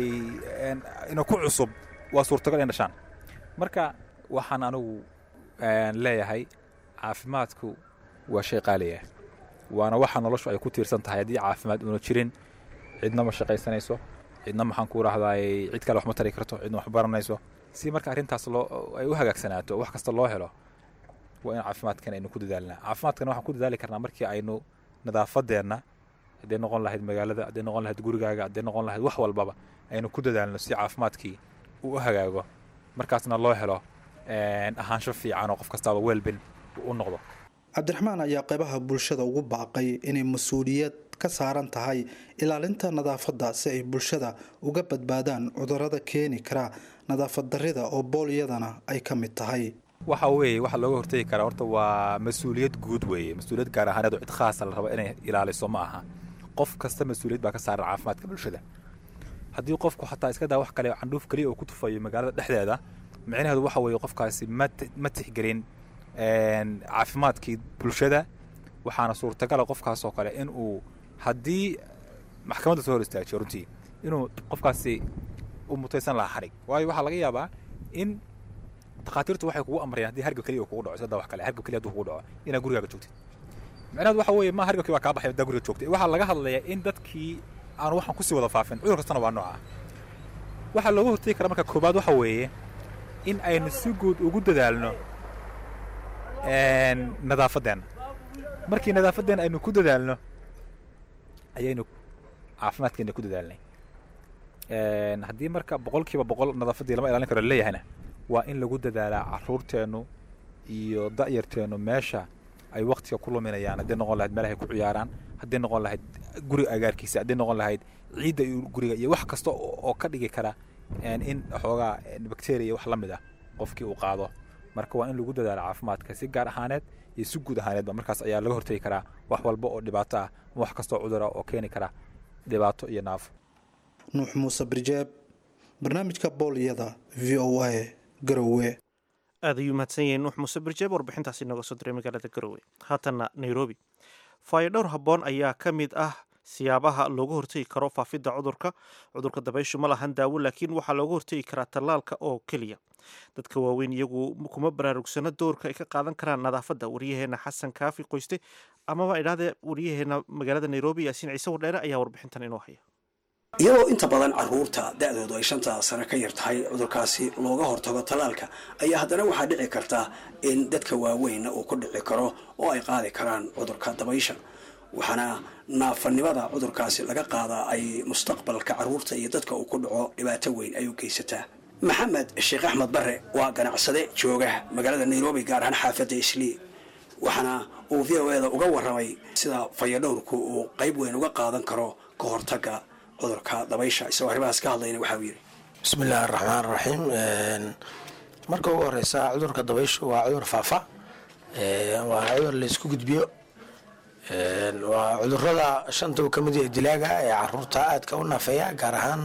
ina ku cusub waa suurtagal in dhashaan marka waxaan anigu leeyahay caafimaadku waa shay qaaliya waana waxa noloshu ay ku tiirsan tahay haddii caafimaad uuna jirin cidna ma shaqaysanayso cidna maxaan ku rahdaay cid kale wax ma tari karto cidna wax baranayso si marka arrintaas loo ay u hagaagsanaato wax kasta loo helo waa in caafimaadkan aynu ku dadaalnaa caafimaadkan waxaan ku dadaali karnaa markii aynu nadaafadeenna hadday noqon lahayd magaalada hadday noqon lahayd gurigaaga hadday noqon lahayd wax walbaba aynu ku dadaalno si caafimaadkii uu u hagaago markaasna loo helo ahaansho fiican oo qof kastaaba weelbin u noqdo
cabdiraxmaan ayaa qaybaha bulshada ugu baaqay inay mas-uuliyad ka saaran tahay ilaalinta nadaafadda si ay bulshada uga badbaadaan cudurrada keeni kara nadaafad darrida oo booliyadana ay ka mid tahay
waxa weeye waxa looga hortegi karaa horta waa mas-uuliyad guud weeye mas-uuliyad gaar ahaaneed oo cid khaasa la rabo inay ilaaliso ma aha qof kasta mas-uuliyad baa ka saaran caafimaadka bulshada haddii qofku xataa iska daa wax kale candhuuf keliya oo ku tufayo magaalada dhexdeeda micnaheedu waxa weeye qofkaasi ma ma tixgelin caafimaadkii bulshada waxaana suurtagala qofkaas oo kale in uu haddii maxkamadda soo hor istaajiyo runtii inuu qofkaasi u mutaysan lahaa xarig waayo waxaa laga yaabaa in takhaatiirtu waxay kugu amrayaan haddii hargab keliya uu kugu dhaco sida wax kale hargab keliya hadduu kugu dhaco inaad gurigaaga joogtid micnaheedu waxa weeye ma hargabkii waa kaa baxay haddaa guriga joogtay waxaa laga hadlayaa in dadkii aan waxaan kusii wada faafin cudur kastana waa nooca waxaa looga hortegi karaa marka koobaad waxa weeye in aynu si guud ugu dadaalno nadaafadeenna markii nadaafadeenna aynu ku dadaalno ayaynu caafimaadkeena ku dadaalnay haddii marka boqolkiiba boqol nadaafaddii lama ilaalin karo leeyahayna waa in lagu dadaalaa caruurteennu iyo da'yarteennu meesha ay waktiga ku luminayaan hadday noqon lahayd meelahay ku ciyaaraan hadday noqon lahayd guriga agaarkiisa hadday noqon lahayd ciidda iyo guriga iyo wax kasta oo ka dhigi kara in xoogaa bacteria wax la mid ah qofkii uu qaado marka waa in lagu dadaalo caafimaadka si gaar ahaaneed iyo si guud ahaaneedba markaas ayaa laga hortegi karaa wax walba oo dhibaato ah ama wax kastoo cudura oo keeni kara dhibaato iyo naafo
nuux muuse birjeeb barnaamijka booliyada v o a garowe
aad ayuu mahadsan yahay nuux muuse birjeeb warbixintaasi inooga soo diray magaalada garowe haatanna nairobi faayo dhowr habboon ayaa ka mid ah siyaabaha looga hortegi karo faafidda cudurka cudurka dabayshu ma lahan daawo laakiin waxaa looga hortegi karaa tallaalka oo keliya dadka waaweyn iyagu kuma baraarugsano doorka ay ka qaadan karaan nadaafadda waryaheena xasan kaafi qoyste amaba idhahdee waryaheena magaalada nairobi yaasiin ciise wardheere ayaa warbixintan inoo haya
iyadoo inta badan caruurta da-doodu ay shanta sano ka yar tahay cudurkaasi looga hortago tallaalka ayaa haddana waxaa dhici karta in dadka waaweynna uu ku dhici karo oo ay qaadi karaan cudurka dabaysha waxaana naafanimada cudurkaasi laga qaadaa ay mustaqbalka caruurta iyo dadka uu ku dhaco dhibaato weyn ay u geysataa maxamed sheekh axmed bare waa ganacsade jooga magaalada nairobi gaar ahaan xaafadda islii waxaana uu v o eda uga warramay sida fayadhowrku uu qayb weyn uga qaadan karo ka hortagga cudurka dabaysha isagoo arrimahaas ka hadlayna waxa uu yidhi
bismillahi araxmaan raxiim marka ugu horeysa cudurka dabayshu waa cudur faafa waa cudur laysku gudbiyo waa cudurada shanta uu ka mid yahay dilaaga ee caruurta aadka u naafeeya gaar ahaan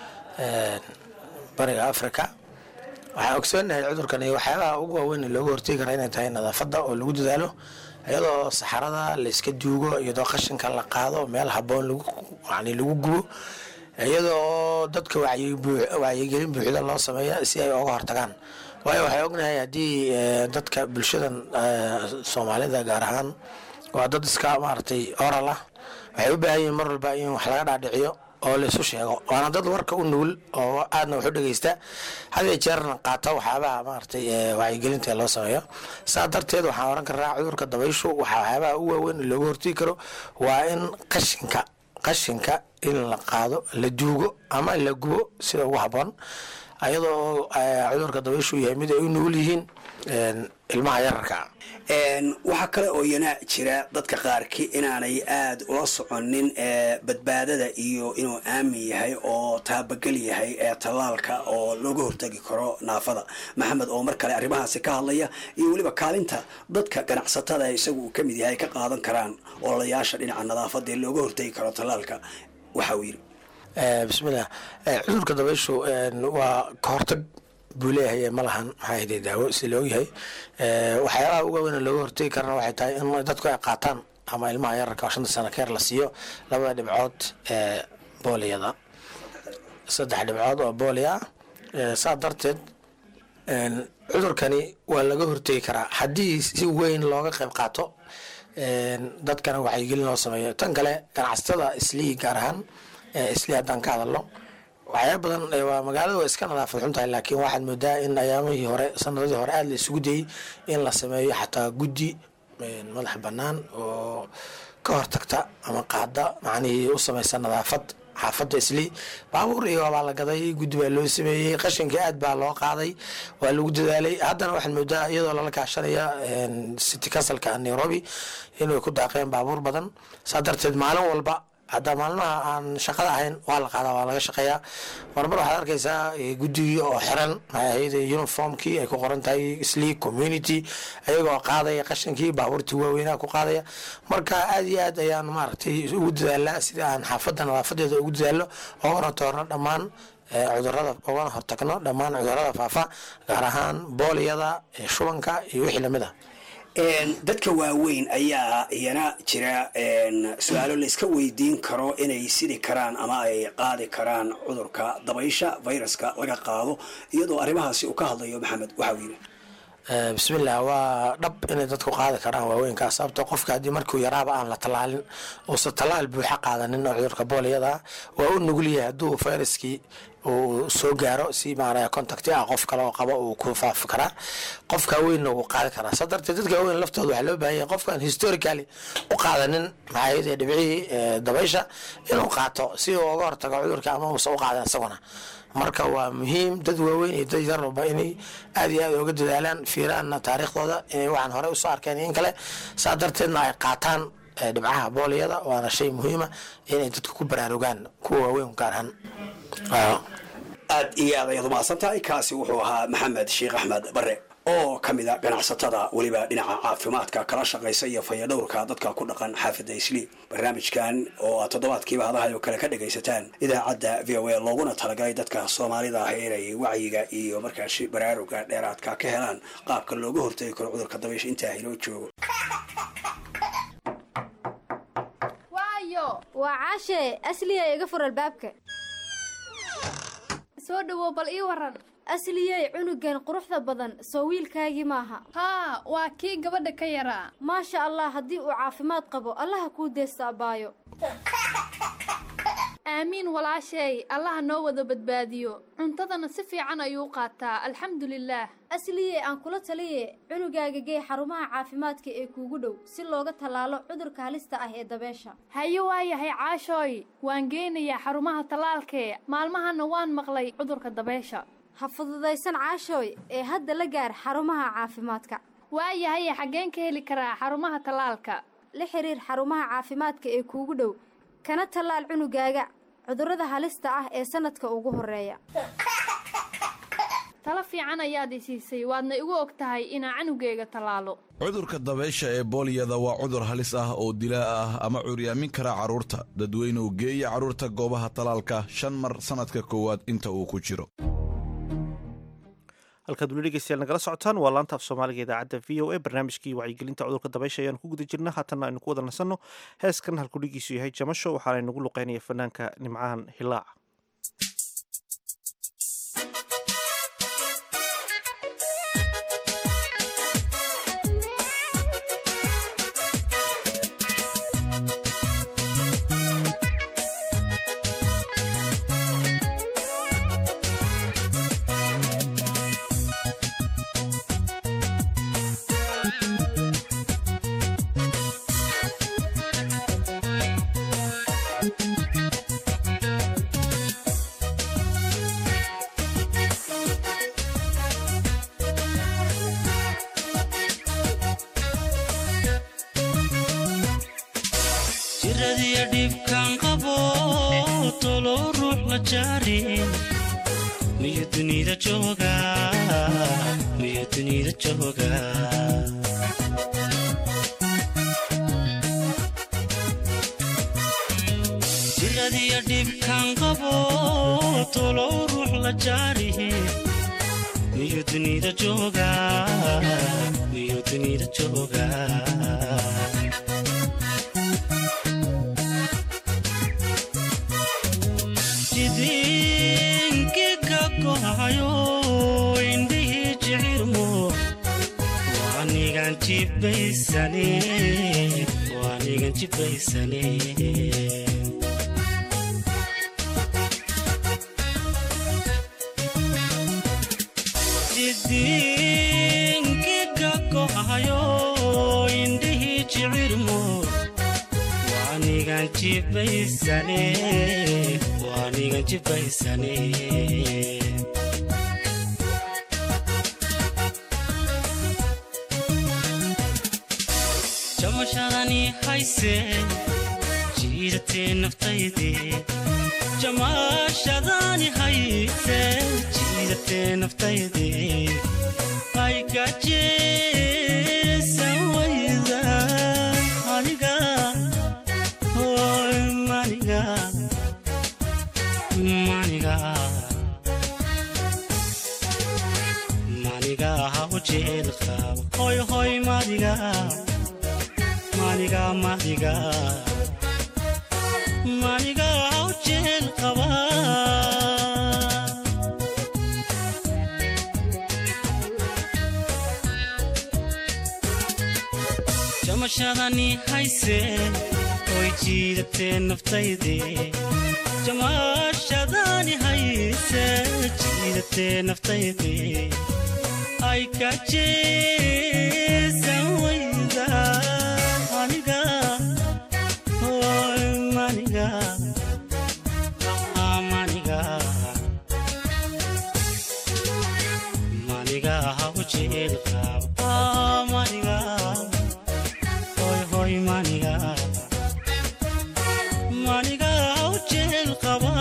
bariga africa waxaan ogsoonahay cudurkan iyo waxyaabaha ugu waaweyn ee looga hortegi kara inay tahay nadaafadda oo lagu dadaalo iyadoo saxarada layska duugo iyadoo qashinka la qaado meel haboon yani lagu gubo iyadoo dadka wacyigelin buuxda loo sameeya si ay oga hortagaan waayo waxay ognahay haddii dadka bulshadan soomaalida gaar ahaan waa dad iska maaragtay oral ah waxay u baahan yihiin mar walba in wax laga dhaadhiciyo oo laysu sheego waana dad warka u nugul oo aadna wax u dhegeysta hadiyo jeerna qaata waxyaabaha maaragtay wacyigelinta loo sameeyo saa darteed waxaan oran karaa cudurka dabayshu waxaa waxyaabaha ugu waaweyn looga hortegi karo waa in qashinka qashinka in la qaado la duugo ama la gubo sida ugu haboon ayadoo cudurka dabayshu yahay mid ay u nugul yihiin ilmaha yararka
waxaa kale oo yana jira dadka qaarkii inaanay aada ula soconin badbaadada iyo inuu aamin yahay oo taabagel yahay ee tallaalka oo looga hortagi karo naafada maxamed oo mar kale arrimahaasi ka hadlaya iyo weliba kaalinta dadka ganacsatada isagu uu ka mid yahay ka qaadan karaan ololayaasha dhinaca nadaafada ee looga hortagi karo tallaalka waxa uu yidhi
bismillah cudurka dabayshu waa ka hortag buu leeyahay ma lahan maxaa hede daawo si la ogyahay waxyaabaha uga weyn looga hortegi karana waxay tahay in dadku ay qaataan ama ilmaha yararka oo shanta sano ka yar la siiyo labada dhibcood ee booliyada saddex dhibcood oo booliya ah saa darteed cudurkani waa laga hortegi karaa haddii si weyn looga qayb qaato dadkana wacyigelin loo sameeyo tan kale ganacsatada islii gaar ahaan islii haddaan ka hadalno waxyaaba badan ee waa magaalada waa iska nadaafad xun tahay laakiin waxaad moodaa in ayaamihii hore sanadadii hore aada la isugu dayey in la sameeyo xataa guddi een, madax bannaan oo ka hortagta ama qaada macnihii u samaysa nadaafad xaafadda isli baabuur iyo waa la gaday guddi baa loo sameeyey qashinka aad baa loo qaaday waa lagu dadaalay haddana waxaad moodaa iyadoo lala kaashanaya een, city councilka nairobi inay ku daaqeen baabuur badan saa darteed maalin walba hadda maalmaha aan shaqada ahayn waa la qaadaa waa laga shaqeeyaa marmar waxaad arkaysaa eh, guddigii oo xiran maxay ahayd eh, uniformkii ay ku qoran tahay sleek community ayagoo qaadaya qashinkii baabuurtii waaweynaha ku qaadaya marka aad iyo aad ayaan maaragtay ugu dadaalaa sidii aan xaafadda nadaafadeeda ugu dadaalno oogana toorno dhammaan eh, cudurada ogana hortagno dhammaan cudurada faafa gaar ahaan booliyada eh, shubanka iyo wixii lamid ah
Een, dadka waaweyn ayaa iyana jira een, su-aalo la iska weydiin karo inay sidi karaan ama ay qaadi karaan cudurka dabaysha viruska laga qaado iyadoo arrimahaasi uu ka hadlayo maxamed waxa uu yidhi
Eh, bismillah waa dhab inay dadku qaadi karaan waaweynkaa sababto qofka haddii markuu yaraaba aan la tallaalin uusan tallaal buuxa qaadanin oo cudurka booliyada ah waa u nugul yahay hadduu fayraskii uu soo gaaro si maaraya contacti ah qof kale oo qaba uu ku faafi karaa qofka weynna wuu qaadi karaa saa darteed dadka waaweyn laftooda waxaa loo baahan yahay qofkaan historically u qaadanin maxaa yidhi dhibcihii eh, dabaysha inuu qaato si uu uga hortago cudurka ama uusan u qaadan isaguna marka waa muhiim dad waaweyn iyo dad yarba inay aad iyo aad uga dadaalaan fiiraanna taariikhdooda inay waxaan hore usoo arkeen in kale saa darteedna ay qaataan eh, dhibcaha booliyada waana shay muhiima inay dadku ku baraarugaan kuwa waaweyn gaar ahaan Waaw.
aad iyo aad ayaad umahadsan tahay kaasi wuxuu ahaa maxamed sheekh axmed bare oo ka mid a ganacsatada weliba dhinaca caafimaadka kala shaqaysa iyo fayadhowrka dadka ku dhaqan xaafidda isli barnaamijkan oo aad toddobaadkiiba hadahay oo kale ka dhagaysataan idaacadda v o a looguna talagalay dadka soomaalida ah inay wacyiga iyo markaasi baraaruga dheeraadka ka helaan qaabka looga hortagi karo cudurka dabaysha intaa inoo joogo
waayo waa caashe asliya iga fur albaabka soo dhawow bal ii waran asliyey cunugan quruxda badan soo wiilkaagii maaha haa waa kii gabadha ka yaraa maasha allah haddii uu caafimaad qabo allaha kuu deesta abbaayo
aamiin walaasheey allaha noo wada badbaadiyo cuntadana si fiican ayuu qaataa alxamdulilaah
asliye aan kula taliye cunugaaga gee xarumaha caafimaadka ee kuugu dhow si looga tallaalo cudurka halista ah ee dabeesha
haye waayahay caashooy waan geynayaa xarumaha tallaalkee maalmahana waan maqlay cudurka dabeesha
ha fududaysan caashooy ee hadda la gaar xarumaha caafimaadka
waayahay xaggeen ka heli karaa xarumaha tallaalka
la xiriir xarumaha caafimaadka ee kuugu dhow kana tallaal cunugaaga cudurrada halista ah ee sanadka ugu horeeya
talo fiican ayaad i siisay waadna igu og tahay inaa canugeyga tallaalo
cudurka dabaysha ee booliyada waa cudur halis ah oo dilaa ah ama curyaamin kara carruurta dadweynuhu geeya carruurta goobaha talaalka shan mar sannadka koowaad inta uu ku jiro
halkaad weli dhegeystayaal nagala socotaan waa laanta af soomaaliga idaacadda v o a barnaamijkii wacyigelinta cudurka dabaysha ayaanu ku guda jirna haatanna aynu ku wada nasanno heeskan halkudhigiisu yahay jamasho waxaana inagu luqeynaya fanaanka nimcahan hilaac
jiradiyo dhibkaan qabo tolow ruux la jaarin miyo dunida jooga miyo dunida jooga jiradiyo dhibkaan qabo tolow ruux la jaarin miyo dunida jooga miyo dunida jooga jidinkiga kohayo indhihii jicirmo waanigan jibaysane waanigan jibaysane diinkiga go'ayo indhihii jicirmo waanigan jibaysane waanigan jibaysane jamashadani hayse jiidatee naftayde jamaashadani hayse jiidatee naftayde ay gajeesan wayda aniga hoy maniga maniga maniga haw jeel qaba hoy hoy madiga maniga madiga maniga haw jeel qaba jamashadani hayse oy jiidatee naftayde jamashadani hayse jiidatee naftayde ay ka jeesan wayda aniga hoy maniga ah, maniga maniga haw jeel qaba ah, maniga hoy hoy maniga maniga haw jeel qaba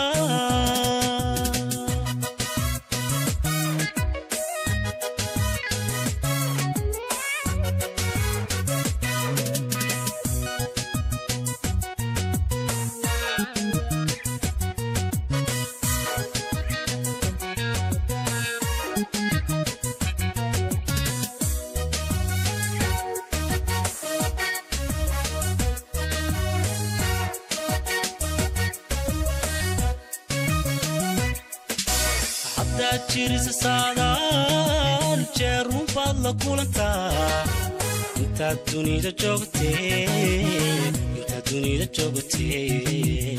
haddaad jirisa saadaal jeerun baad la kulantaa intaad dunida joogtee intaad dunida joogtee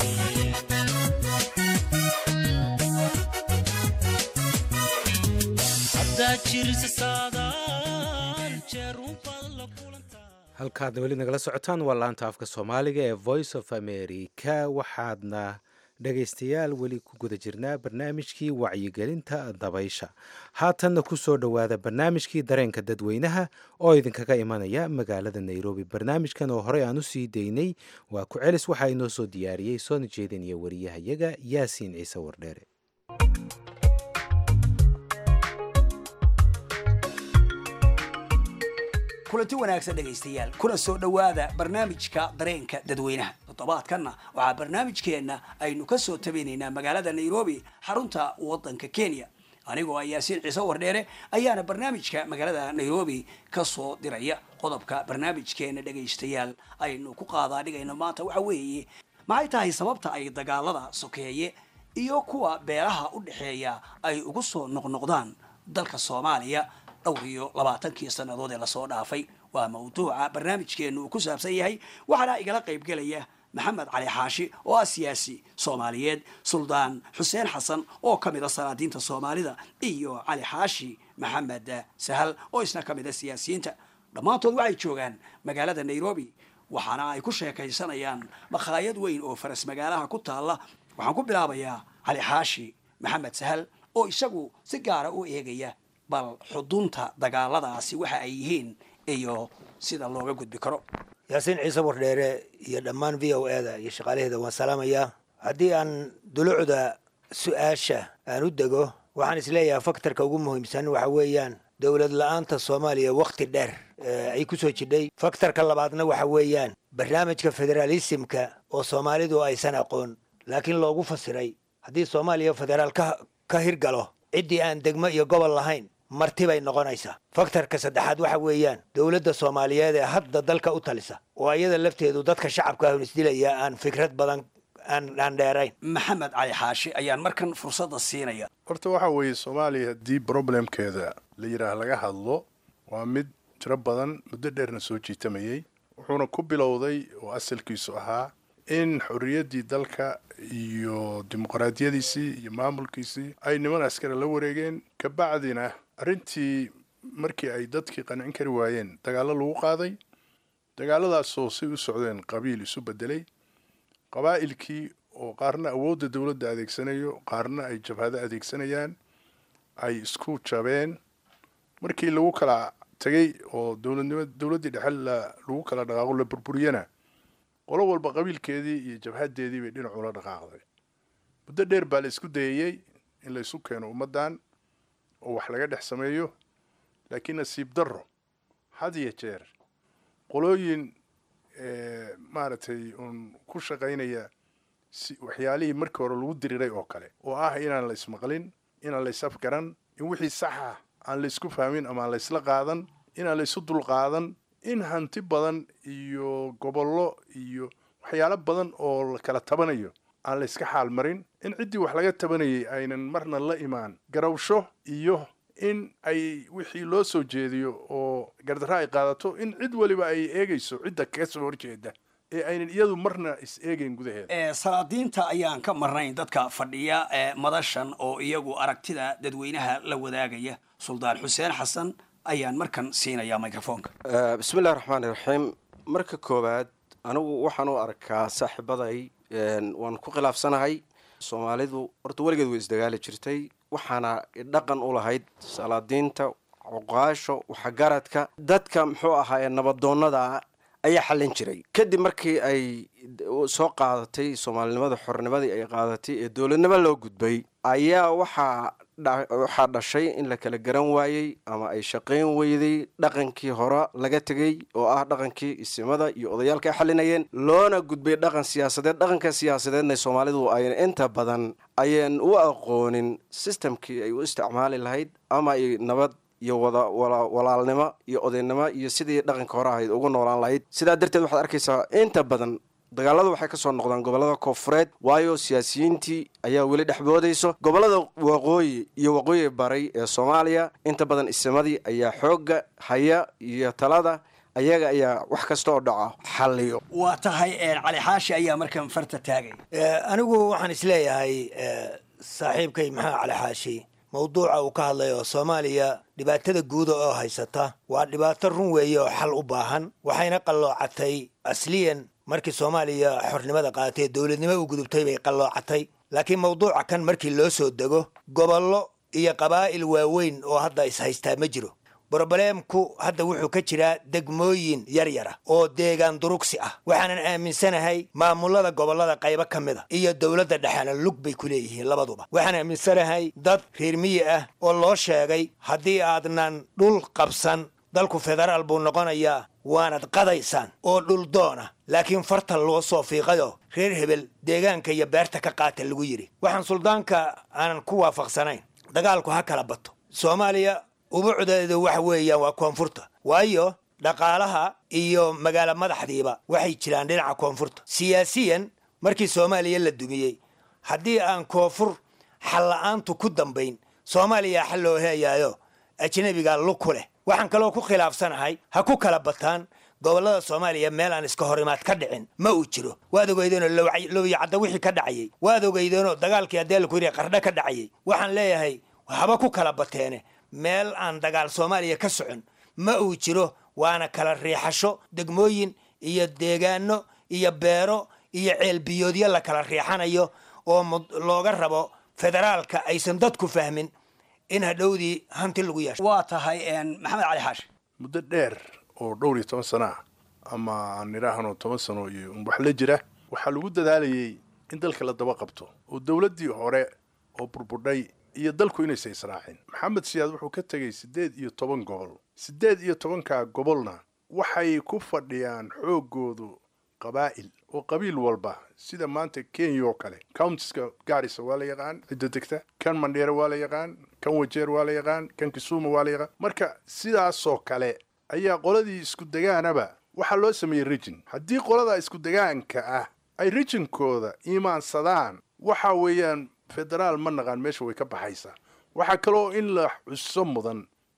haddaad jirisa saadaal jeerun baad la
halkaad weli nagala socotaan waa laanta afka soomaaliga ee voice of america waxaadna dhegaystayaal weli ku guda jirnaa barnaamijkii wacyigelinta dabaysha haatanna ku soo dhowaada barnaamijkii dareenka dadweynaha oo idinkaga imanaya magaalada nairobi barnaamijkan oo horey aan u sii daynay waa ku celis waxaa inoo soo diyaariyey soona jeedinaya wariyahayaga yaasiin ciise wardheere
kulanti wanaagsan dhegaystayaal kuna soo dhowaada barnaamijka dareenka dadweynaha toddobaadkanna waxaa barnaamijkeenna aynu ka soo tabinaynaa magaalada nairobi xarunta waddanka kenya anigoo ah yaasiin ciise wardheere ayaana barnaamijka magaalada nairobi ka soo diraya qodobka barnaamijkeena dhegaystayaal aynu ku qaadaa dhigayno maanta waxa weeye maxay tahay sababta ay dagaalada sokeeye iyo kuwa beelaha u dhexeeya ay ugu soo noqnoqdaan dalka soomaaliya dhowr iyo labaatankii sannadood ee lasoo dhaafay waa mawduuca barnaamijkeenu uu ku saabsan yahay waxaana igala qaybgelaya maxamed cali xaashi oo ah siyaasi soomaaliyeed suldaan xuseen xasan oo ka mid a salaadiinta soomaalida iyo cali xaashi maxamed sahal oo isna ka mid a siyaasiyiinta dhammaantood waxay joogaan magaalada nairobi waxaana ay ku sheekaysanayaan makhaayad weyn oo faras magaalaha ku taalla waxaan ku bilaabayaa cali xaashi maxamed sahal oo isagu si gaara u eegaya bal xudunta dagaaladaasi waxa ay yihiin iyo sida looga gudbi karo
yaasiin ciise wardheere iyo dhammaan v o e da iyo shaqaalaheeda waan salaamayaa haddii aan dulucda su-aasha aan u dego waxaan isleeyahay faktorka ugu muhiimsan waxa weeyaan dowlad la-aanta soomaaliya wakhti dheer ay ku soo jidhay faktorka labaadna waxa weeyaan barnaamijka federaalisimka oo soomaalidu aysan aqoon laakiin loogu fasiray haddii soomaaliya federaal ka hirgalo ciddii aan degmo iyo gobol lahayn marti bay noqonaysaa faktorka saddexaad waxa weeyaan dowladda soomaaliyeed ee hadda dalka u talisa oo iyada lafteedu dadka shacabka ahun isdilaya aan fikrad badan aan dheerayn
maxamed cali xaashi ayaan markan fursadda siinaya
horta waxa weeye soomaaliya haddii problemkeeda la yidhaah laga hadlo waa mid tiro badan muddo dheerna soo jiitamayey wuxuuna ku bilowday oo asalkiisu ahaa in xorriyaddii dalka iyo dimuqraadiyadiisii iyo maamulkiisii ay niman askari la wareegeen kabacdina arrintii markii ay dadkii qancin kari waayeen dagaallo lagu qaaday dagaaladaasoo say u socdeen qabiil isu bedelay qabaa'ilkii oo qaarna awoodda dowladda adeegsanayo qaarna ay jabhado adeegsanayaan ay isku jabeen markii lagu kala tegay oo dowladnimo dowladdii dhexe la lagu kala dhaqaaqo la burburiyana qolo walba qabiilkeedii iyo jabhadeedii bay dhinac ula dhaqaaqday muddo dheer baa la isku dayayey in la isu keeno ummaddan oo wax laga dhex sameeyo laakiin nasiib darro had iyo jeer qolooyin maaragtay uun ku shaqaynaya si waxyaalihii markii hore lagu diriiray oo kale oo ah inaan la ismaqlin inaan la isafgaran in wixii saxa aan la isku fahmin ama aan la isla qaadan inaan la isu dulqaadan in hanti badan iyo gobollo iyo waxyaalo badan oo la kala tabanayo aan la iska xaal marin in ciddii wax laga tabanayay aynan marna la imaan garawsho iyo in ay wixii loo soo jeediyo oo gardarro ay qaadato in cid waliba ay eegayso cidda kaga soo horjeeda ee aynan iyadu marna is eegayn gudaheeda
salaadiinta ayaan ka marnayn dadka fadhiya ee madashan oo iyagu aragtida dadweynaha la wadaagaya suldaan xuseen xasan ayaan markan siinayaa microfoonka
bismillahi raxmaani raxiim marka koowaad anigu waxaan u arkaa saaxiibaday waan ku khilaafsanahay soomaalidu horta weligeed way isdagaali jirtay waxaana dhaqan u lahayd salaadiinta cuqaasho waxgaradka dadka muxuu ahaa ee nabadoonnada ayaa xallin jiray kadib markii ay soo qaadatay soomaalinimada xornimadii ay qaadatay ee dowladnimo loo gudbay ayaa waxaa waxaa dhashay in la kala garan waayey ama ay shaqayn weyday dhaqankii hore laga tegey oo ah dhaqankii isimada iyo odayaalka ay xalinayeen loona gudbay dhaqan siyaasadeed dhaqanka siyaasadeedna soomaalidu ayan inta badan ayan u aqoonin sistamkii ay u isticmaali lahayd ama ay nabad iyo wada walaalnimo iyo odaynimo iyo sidii dhaqanka hore ahayd ugu noolaan lahayd sidaa darteed waxaad arkaysaa inta badan dagaaladu waxay kasoo noqdaan gobolada koonfureed waayo siyaasiyiintii ayaa weli dhexboodayso gobolada waqooyi iyo waqooyi baray ee soomaaliya inta badan isimadii ayaa xoogga haya iyo talada ayaga ayaa wax kasta oo dhaca xalliyo
waa tahay cali xaashi ayaa markan farta taagay
anigu waxaan isleeyahay saaxiibkay maxaa cali xaashi mawduuca uu ka hadlay oo soomaaliya dhibaatada guuda oo haysata waa dhibaato run weeye oo xal u baahan waxayna qalloocatay asliyan markii soomaaliya xornimada qaadatay dowladnimo u gudubtay bay qalloocatay laakiin mawduuca kan markii loo soo dego gobollo iyo qabaa'il waaweyn oo hadda is-haystaa ma jiro brobleemku hadda wuxuu ka jiraa degmooyin yaryara oo deegaan durugsi ah waxaanan aaminsanahay maamulada gobollada qaybo ka mid a iyo dowladda dhexena lug bay ku leeyihiin labaduba waxaan aaminsanahay dad reer miyi ah oo loo sheegay haddii aadnan dhul qabsan dalku federaal buu noqonayaa waanad qadaysaan oo dhul doona laakiin farta loo soo fiiqayo reer hebel deegaanka iyo beerta ka qaata lagu yidhi waxaan suldaanka aanan ku waafaqsanayn dagaalku ha kala bato soomaaliya ubucdeedu waxa weeyaan waa koonfurta waayo dhaqaalaha iyo magaalo madaxdiiba waxay jiraan dhinaca koonfurta siyaasiyan markii soomaaliya la dumiyey haddii aan koonfur xalla-aantu ku dambayn soomaaliya xal loo heeyaayo ajnabiga lug ku leh waxaan kaloo ku khilaafsanahay ha ku kala bataan gobollada soomaaliya meel aan iska horimaad ka dhicin ma uu jiro waad ogeydeenoo lowyacadda wixii ka dhacayey waad ogeydeenoo dagaalkii haddee laku yidhi qardho ka dhacayey waxaan leeyahay haba ku kala bateene meel aan dagaal soomaaliya ka socon ma uu jiro waana kala riixasho degmooyin iyo deegaano iyo beero iyo ceelbiyoodyo la kala riixanayo oo looga rabo federaalka aysan dadku fahmin in hadhowdii hanti lagu yeesho
waa tahay maxamed cali xaashi
muddo dheer oo dhowr iyo toban sano ah ama aan idhaahno toban sano iyo wax la jira waxaa lagu dadaalayay in dalka la daba qabto oo dowladdii hore oo burburdhay iyo dalku inaysa israacin maxamed siyaad wuxuu ka tegey siddeed iyo toban gobol siddeed iyo tobankaa gobolna waxay ku fadhiyaan xooggoodu qabaa'il oo qabiil walba sida maanta kenya oo kale countiska gaarisa waa la yaqaan cidda degta kan mandheere waa la yaqaan kan wajeer waa la yaqaan kan kisuuma waa la yaqaan marka sidaasoo kale ayaa qoladii isku degaanaba waxaa loo sameeyey rijin haddii qolada isku degaanka ah ay rijinkooda iimaansadaan waxa weeyaan federaal ma naqaan meesha way ka baxaysaa waxaa kaloo in la xuso mudan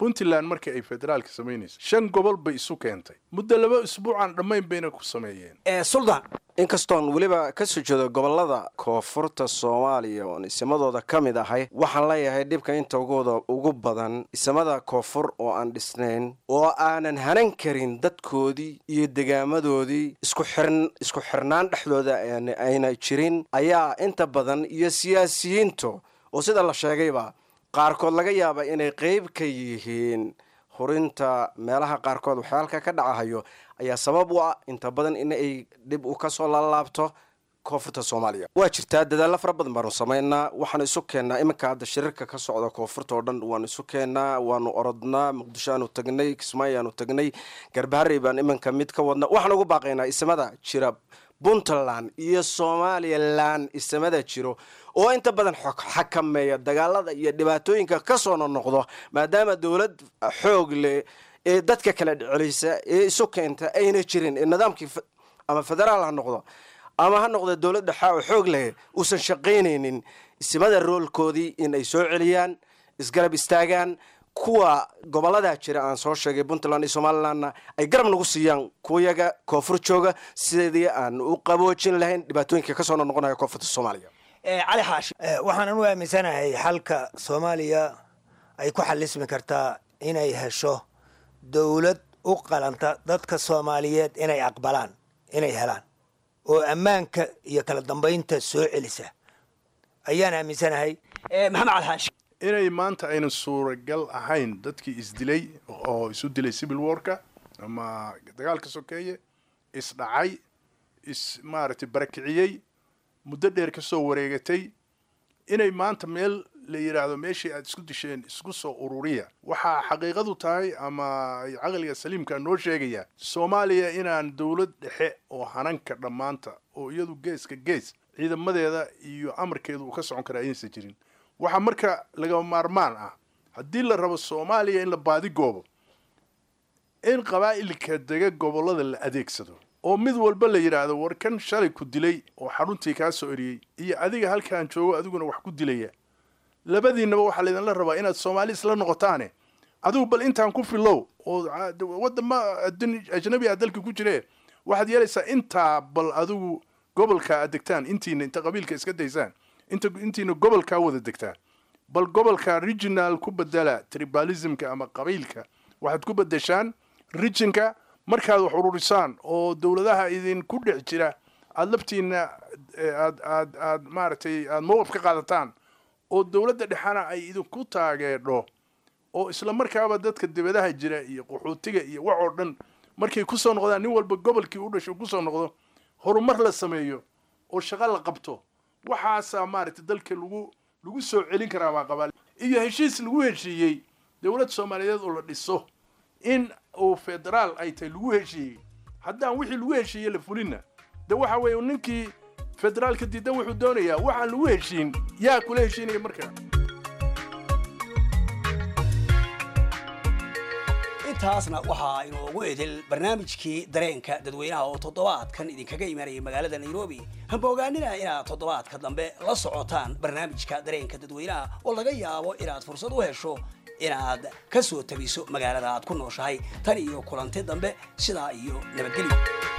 puntland markii ay federaalka samaynaysa shan gobol bay isu keentay muddo laba isbuucaan dhammayn bayna ku sameeyeen
suldaan inkastoon weliba ka soo jeedo gobolada koonfurta soomaaliya oon isimadooda ka mid ahay waxaan leeyahay dhibka inta ugooda ugu badan isamada koonfur oo aan dhisnayn oo aanan hanan karin dadkoodii iyo degaamadoodii isku xirn isku xirnaan dhexdooda aan- ayna jirin ayaa inta badan iyo siyaasiyiintu oo sida la sheegayba qaarkood laga yaaba inay qeyb ka yihiin hurinta meelaha qaarkood waxyaalka ka dhacahayo ayaa sabab u ah inta badan in ay dhib u kasoo laalaabto koonfurta soomaaliya waa jirtaa dadaallo fara badan baanu samaynaa waxaanu isu keennaa iminka hadda shirarka ka socda koonfurta oo dhan waanu isu keennaa waanu orodnaa muqdisho aanu tagnay kismaayo aanu tagnay garbaharey baan iminka mid ka wadna waxaan ugu baaqaynaa isamada jira puntland iyo somalilan isamada jiro oo inta badan xog- xakameeya dagaalada iyo dhibaatooyinka kasoo noqnoqdo maadaama dowlad xoog leh ee dadka kala celisa ee isu keenta ayna jirin ee nidaamkii fe- ama federaal ha noqdo ama ha noqdo dowlad dhexa oo xoog leh uusan shaqaynaynin isimada roolkoodii in ay soo celiyaan isgarab istaagaan kuwa gobolada jira aan soo sheegay puntland iyo somalilandna ay garab nagu siiyaan kuwayaga koonfur jooga sidii aan u qaboojin lahayn dhibaatooyinka kasoo noqonaya koonfurta soomaaliya
cali xaashi waxaan anu aaminsanahay xalka soomaaliya ay ku xalismi kartaa inay hesho dowlad u qalanta dadka soomaaliyeed inay aqbalaan inay helaan oo ammaanka iyo kala dambaynta soo celisa ayaan aaminsanahay maxamed cali xaashi
inay maanta aynan suuragal ahayn dadkii isdilay oo isu dilay civil warka ama dagaalka sokeeye isdhacay is maaragtay barakiciyey muddo dheer ka soo wareegatay inay maanta meel la yidhaahdo meeshii aad isku disheen isku soo ururiya waxaa xaqiiqadu tahay ama ay caqliga saliimka noo sheegaya soomaaliya inaan dowlad dhexe oo hananka dhammaanta oo iyadu geeska gees ciidamadeeda iyo amarkeedu uu ka socon kara ayaysan jirin waxaa marka lagama maarmaan ah haddii la rabo soomaaliya in la baadigoobo in qabaa'ilka dega gobollada la adeegsado oo mid walba la yidhaahdo war kan shalay ku dilay oo xaruntii kaa soo eriyey iyo adiga halkaan joogo adiguna wax ku dilaya labadiinaba waxaa laydinla rabaa inaad soomaali isla noqotaane adigu bal intaan ku filow oo ca- wadama adun- ajnabi ah dalka ku jire waxaad yeelaysaa intaa bal adigu gobolka aad degtaan intiina inta qabiilka iska daysaan inta intiina gobolkaa wada degtaan bal gobolka regional ku bedela tribalismka ama qabiilka waxaad ku bedeshaan regionka markaad wax ururisaan oo dowladaha idinku dhex jira aada laftiina eh, aad aad aad maaragtay aada mowqif ka qaadataan oo dowladda dhexana ay idinku taageedho oo isla markaaba dadka dibadaha jira iyo qaxootiga iyo wax oo dhan markay kusoo noqdaan nin walba gobolkii u dhasho kusoo noqdo horumar la sameeyo oo shaqo la qabto waxaasaa maaragtay dalka lagu lagu soo celin karaa baa qabaa iyo heshiis lagu heshiiyey dowlad soomaaliyeed oo la dhiso in uu federaal ay tahay lagu heshiiyey haddaan wixii lagu heshiiyey la fulinna de waxa weeye ninkii federaalka diidan wuxuu doonayaa waxaan lagu heshiin yaa kula heshiinaya marka
intaasna waxaa inoogu edel barnaamijkii dareenka dadweynaha oo toddobaadkan idinkaga imanayay magaalada nairobi hamba ogaanina inaad toddobaadka dambe la socotaan barnaamijka dareenka dadweynaha oo laga yaabo inaad fursad u hesho inaad ka soo tabiso magaalada aad ku nooshahay tan iyo kulanti dambe sidaa iyo nabadgelyo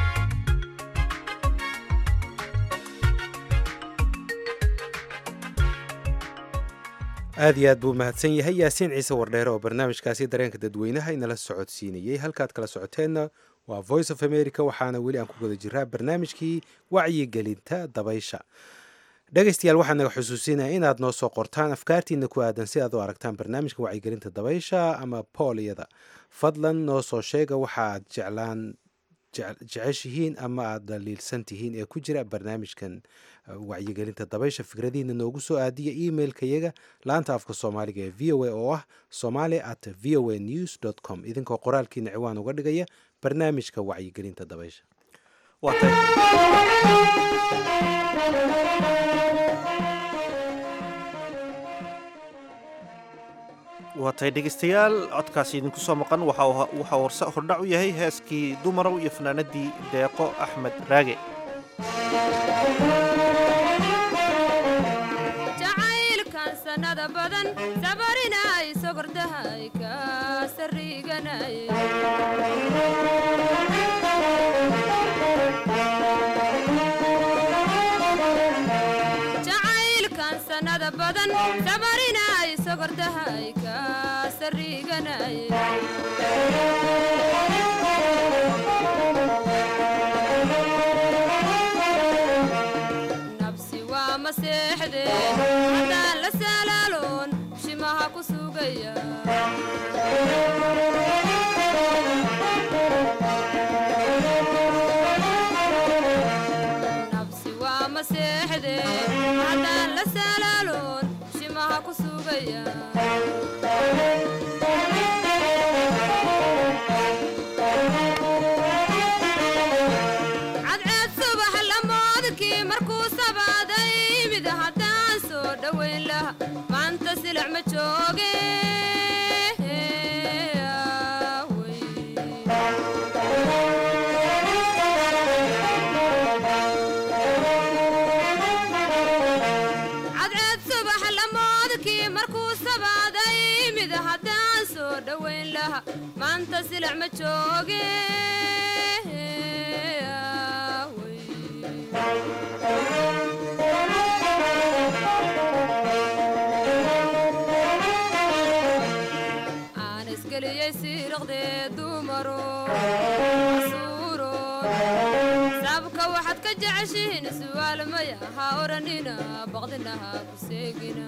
aad iyo aad buu mahadsan yahay yaasiin ciise wardheere oo barnaamijkaasi dareenka dadweynaha inala socodsiinayey halkaad kala socoteenna waa voice of america waxaana weli aan ku guda jiraa barnaamijkii wacyigelinta dabaysha dhegaystayaal waxaan naga xusuusinaya inaad noo soo qortaan afkaartiina ku aadan si aad u aragtaan barnaamijka wacyigelinta dabaysha ama booliyada fadlan noo soo sheega waxaad jeclaan jece- jeceshihiin ama aad dhaliilsan tihiin ee ku jira barnaamijkan uh, wacyigelinta dabaysha fikradihiina noogu soo aadiya emailkayaga laanta afka soomaaliga ee v o a oo ah somali at v o a news com idinkoo qoraalkiina ciwaan uga dhigaya barnaamijka wacyigelinta dabaysha
waa tahay dhegaystayaal codkaasi idinku soo maqan waxa uu- waxa uu horse hordhac u yahay heeskii dumarow iyo fanaanadii deeqo axmed raage
jacaylkan sanada badan sabarinay sogordahay ka sariganay jacaylkan sanada badan sabarinay sogordahay ka sariganay nabsi waa maseexde haddaan la salaaloon shimaha ku sugaya nabsi waa maseexde haddaan la salaaloon shimaha ku sugaya cadceed subax lamoodkii markuu sabaaday mid haddaan soo dhowayn laha maanta silic ma jooge cadceed subax lamoodkii markuu sabaaday mid haddaan soo dhowayn laha maanta silic ma jooge aan isgeliyey siiriqdee dumaro asuuro sabka waxaad ka jeceshihiin su'aal maya ha odhanina baqdina ha ku seegina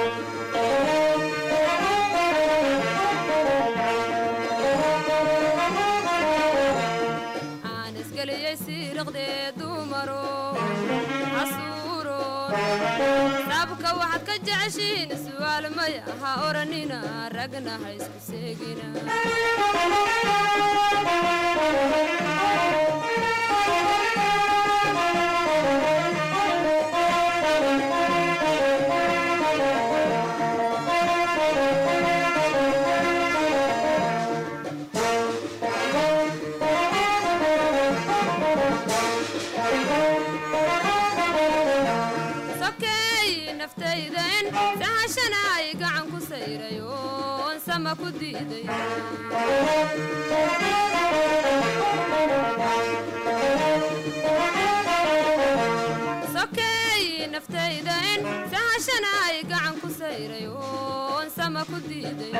aan isgeliyey siiriqdee dumaro asuuro sabka waxaad ka jeceshihiin su'aal maya ha odhanina ragna ha isku seegina sokeey naftayden sahashanaay gacan ku sayray oon sama ku diiday sokeey naftayden sahashanaay gacan ku sayray oon sama ku diiday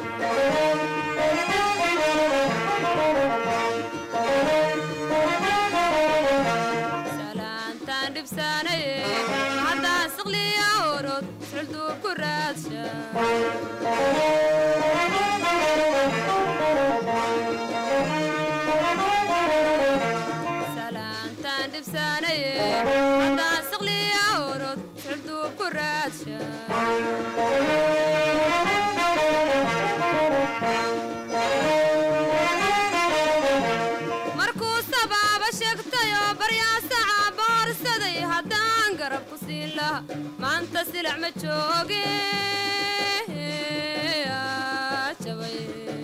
salaantaan dhibsaanaye haddaan siqliya orod sulduu ku raadsha salaantaan dhibsaanaye haddaan siqliya orod sulduu ku raadsha markuu sabaaba sheegtayoo baryaasaca boorsaday haddaan garab ku siin laha maanta silic ma jooge aa, jabay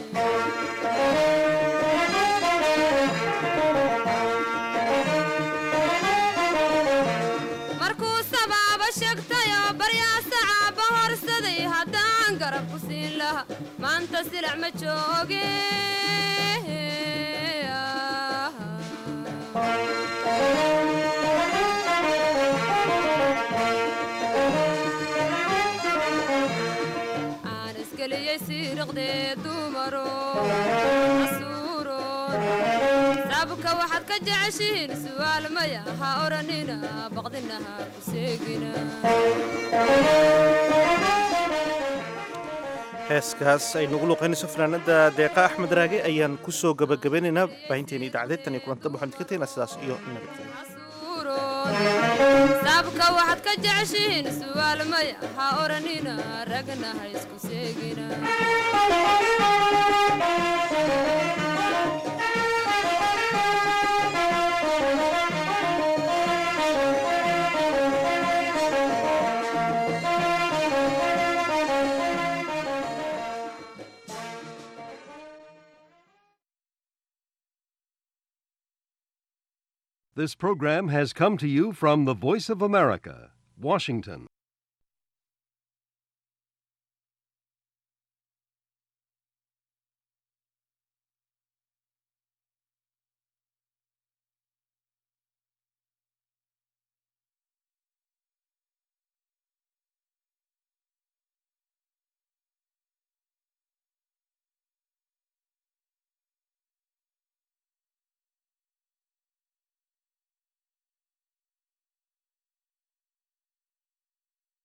markuu sabaaba sheegtayoo baryaasaca boorsaday haddaan garab ku siin laha maanta silic ma jooge aan isgeliyey siiriqdee dumaro asuuro sabka waxaad ka jeceshihiin su'aal maya ha odhanina baqdina ha ku seegina
heeskaas ay nagu luqaynayso fanaanada deeqa axmed raage ayaan ku soo gabagabeynaynaa baahinteena idaacadeed tan iyo kulanta waxaan idinka tegnaa sidaas iyo nabadgelyo
sabka waxaad ka jeceshihiin su'aal maya ha odhanina ragna ha isku seegina
This program has come to you from the Voice of America, Washington.